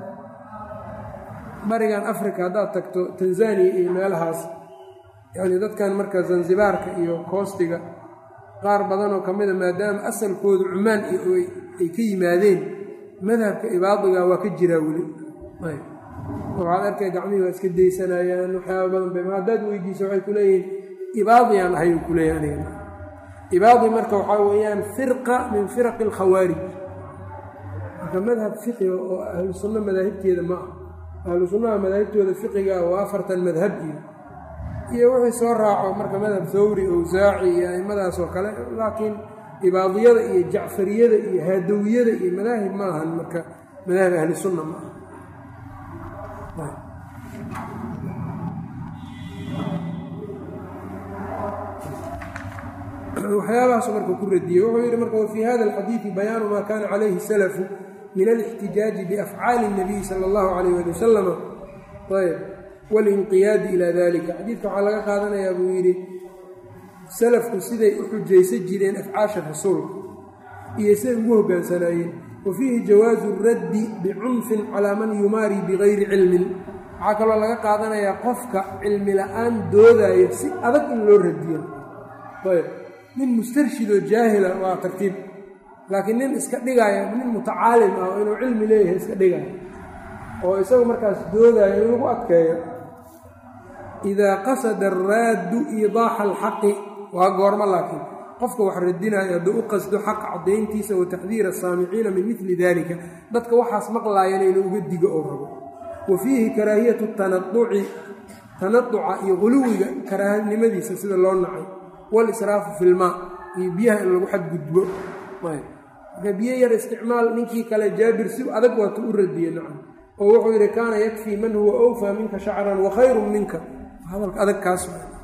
barigan africa haddaad tagto tanzaniya iyo meelahaas yacni dadkan marka zanzibaarka iyo koostiga qaar badanoo ka mida maadaama asalkoodu cumaan ay ka yimaadeen madhabka ibaadiga waa ka jiraa weli waxaad arkay gacmihii waa iska daysanayaan waxyaaba badan bay haddaad weydiiso waxay ku leeyihiin ibaadiyaan ahay u kuleeyahy aniga ibaadi marka waxaa weeyaan firqa min firaqi alkhawaarij marka madhab fiqiga oo ahlu sunno madaahibteeda ma ah ahlu sunnaha madaahibtooda fiqiga waa afartan madhab iyo iyo wixii soo raaco marka madhab thawri owsaaci iyo aimadaas oo kale laakiin ibaadiyada iyo jacfariyada iyo haadawiyada iyo madaahib ma ahan marka madaahib ahli sunna ma aha waxyaabahaasu marka ku radiyey wuxuu yidhi marka wafii hada alxadiidi bayaanu maa kaana calayhi salafu min alixtijaaji biafcaali اnabiyi sala allahu calayh ali wasalama ayb walinqiyaadi ilaa dalika xadiidka waxaa laga qaadanayaa buu yidhi salafku siday u xujaysan jireen afcaasha rasuulka iyo siday ugu hoggaansanaayeen wa fiihi jawaasu raddi bicunfin calaa man yumaarii bigayri cilmin waxaa kaloo laga qaadanayaa qofka cilmi la-aan doodaayo si adag in loo radiyo ayb nin mustarshidoo jaahila waa tartiib laakiin nin iska dhigaya nin mutacaalim ah oo inuu cilmi leeyahay iska dhigaya oo isagu markaas doodaayo in lagu adkeeyo idaa qasada araaddu iidaaxa alxaqi waa goormo laakiin qofka wax radinaayo hadduu u qasdo xaq caddayntiisa wa taxdiira asaamiciina min midli dalika dadka waxaas maqlaayana inuu uga digo oo rabo wa fiihi karaahiyatu tanaduci tanaduca iyo quluwiga karaahanimadiisa sida loo nacay walisraafu filmaa iyo biyaha in lagu xadgudbo marka biyo yar isticmaal ninkii kale jaabir si adag waatu u radiye nacam oo wuxuu yidhi kaana yakfii man huwa awfaa minka shacran wa khayrun minka hadalka adag kaas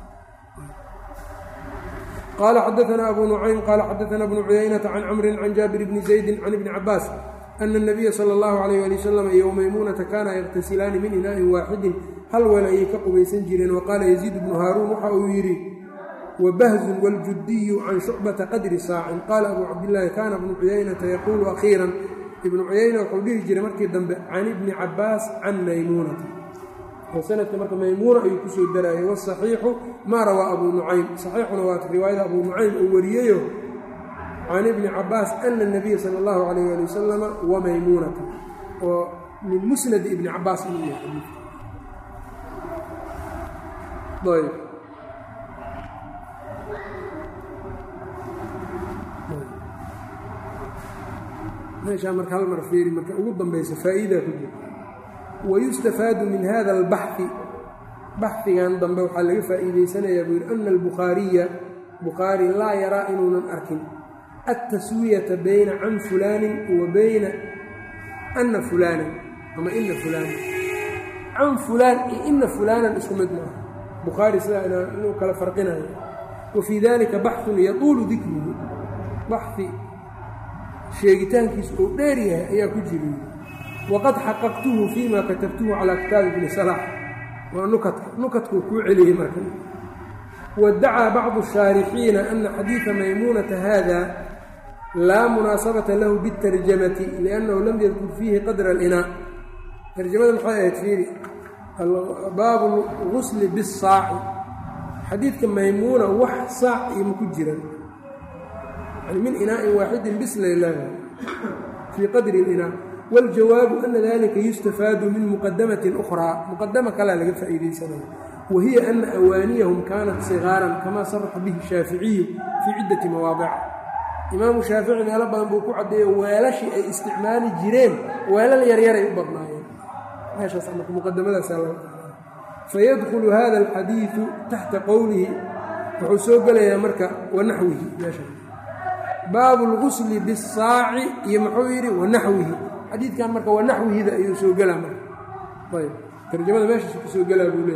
qaala xadaana abu nucaym qaala xadaana bnu cuyaynata can camrin can jaabir bni zaydin can ibni cabaas ana اnabiya sala اllahu alayh ali wasalam iyo maymuunata kaana yaqtasilaani min inaa'in waaxidin hal weel ayay ka qubaysan jireen waqaala yaziid bnu haaruun waxa uu yidhi wbahzun wاljudiyu can shucbata qadri saacin qaala abu cabdillaahi kaana bnu cuyaynata yaquulu akhiiran ibnu cuyayna wuxuu dhihi jiray markii dambe can ibni cabaas can maymuunata oo sanadka marka maymuuna ayuu kusoo daraayay wاsaxiixu maa rawaa abu nucaym saxiixuna waa riwaayada abu nucaym uu wariyeyo can ibni cabaas ana اnabiya sala اllahu alayh ali wasalama wamaymuunata oo min musnadi ibni cabaas inuu yahay meeshaa marka hal mar fiiri marka ugu dambaysa faa'iidaa ku jira wayustafaadu min hada albaxi baxdigan dambe waxaa laga faa'iidaysanayaa buu yidhi ana albukhaariya bukhaari laa yaraa inuunan arkin altaswiyata bayna can fulaanin wa bayna ana fulaanan ama ina fulaanan can fulaan iyo ina fulaanan isku mid maaha bukhaari sidaa inuu kala farqinayo wa fii dalika baxun yatuulu dikruhu baxi sheegitaankiisu uu dheer yahay ayaa ku jira waqad xaqaqtuhu fima katabtuhu calaa kitaabi bni salaax waa nukadka nukadkuu kuu celiyey marka waddacaa bacdu shaarixiina ana xadiida maymuunata hada laa munaasabata lahu biاtarjamati liannahu lam yadkur fiihi qadra alinaa tarjamada maxay ahayd fiiri baabu lgusli bisaaci xadiidka maymuuna wax saac iyo maku jiran yani min inaa'in waaxidin bislailaah fii qadri اlinaa waاljawaabu ana dalika yustafaadu min muqadamatin ukhraa muqadama kalea laga faa'iidaysanaya wa hiya ana awaaniyahum kaanat sigaaran kamaa saraxa bihi shaaficiyu fii ciddati mawaadica imaamu shaafici meelo badan buu ku caddeeyo weelashii ay isticmaali jireen weelal yaryaray u badnaayeen meeshaas marka muqadamadaasaa laga fayadkhulu hada alxadiidu taxta qowlihi wuxuu soo gelayaa marka wanaxwihi meesha baabu lgusli bisaaci iyo muxuu yidhi wanaxwihi xadiidkan marka wanaxwihida ayuu soo gelaa marka ayb tarjamada meeshaas ku soo gelaa buu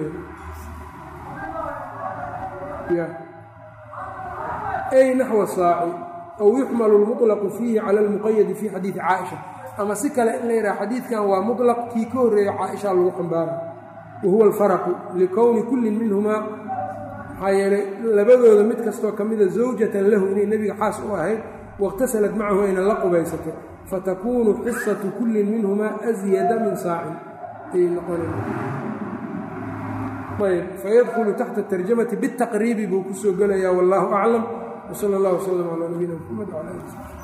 leeyahay ay naxwa saaci aw yuxmalu lmuطlaqu fiihi cala almuqayadi fi xadiidi caaisha ama si kale in la yidhaha xadiidkan waa muطlaq kii ka horreeya caaisha lagu xambaara wa huwa alfaraqu likowni kullin minhumaa maxaa yeelay labadooda mid kastoo ka mida zawjatan lahu inay nebiga xaas u ahayd waاqtasalat macahu ayna la qubaysatay fatakuunu xisatu kullin minhumaa asyada min saacin ayay noqonayb fayadkhulu taxta tarjamati biاtaqriibi buu ku soo gelayaa wallaahu aclam wsala اllah wslm calaa nabiyina mxamed wcala ali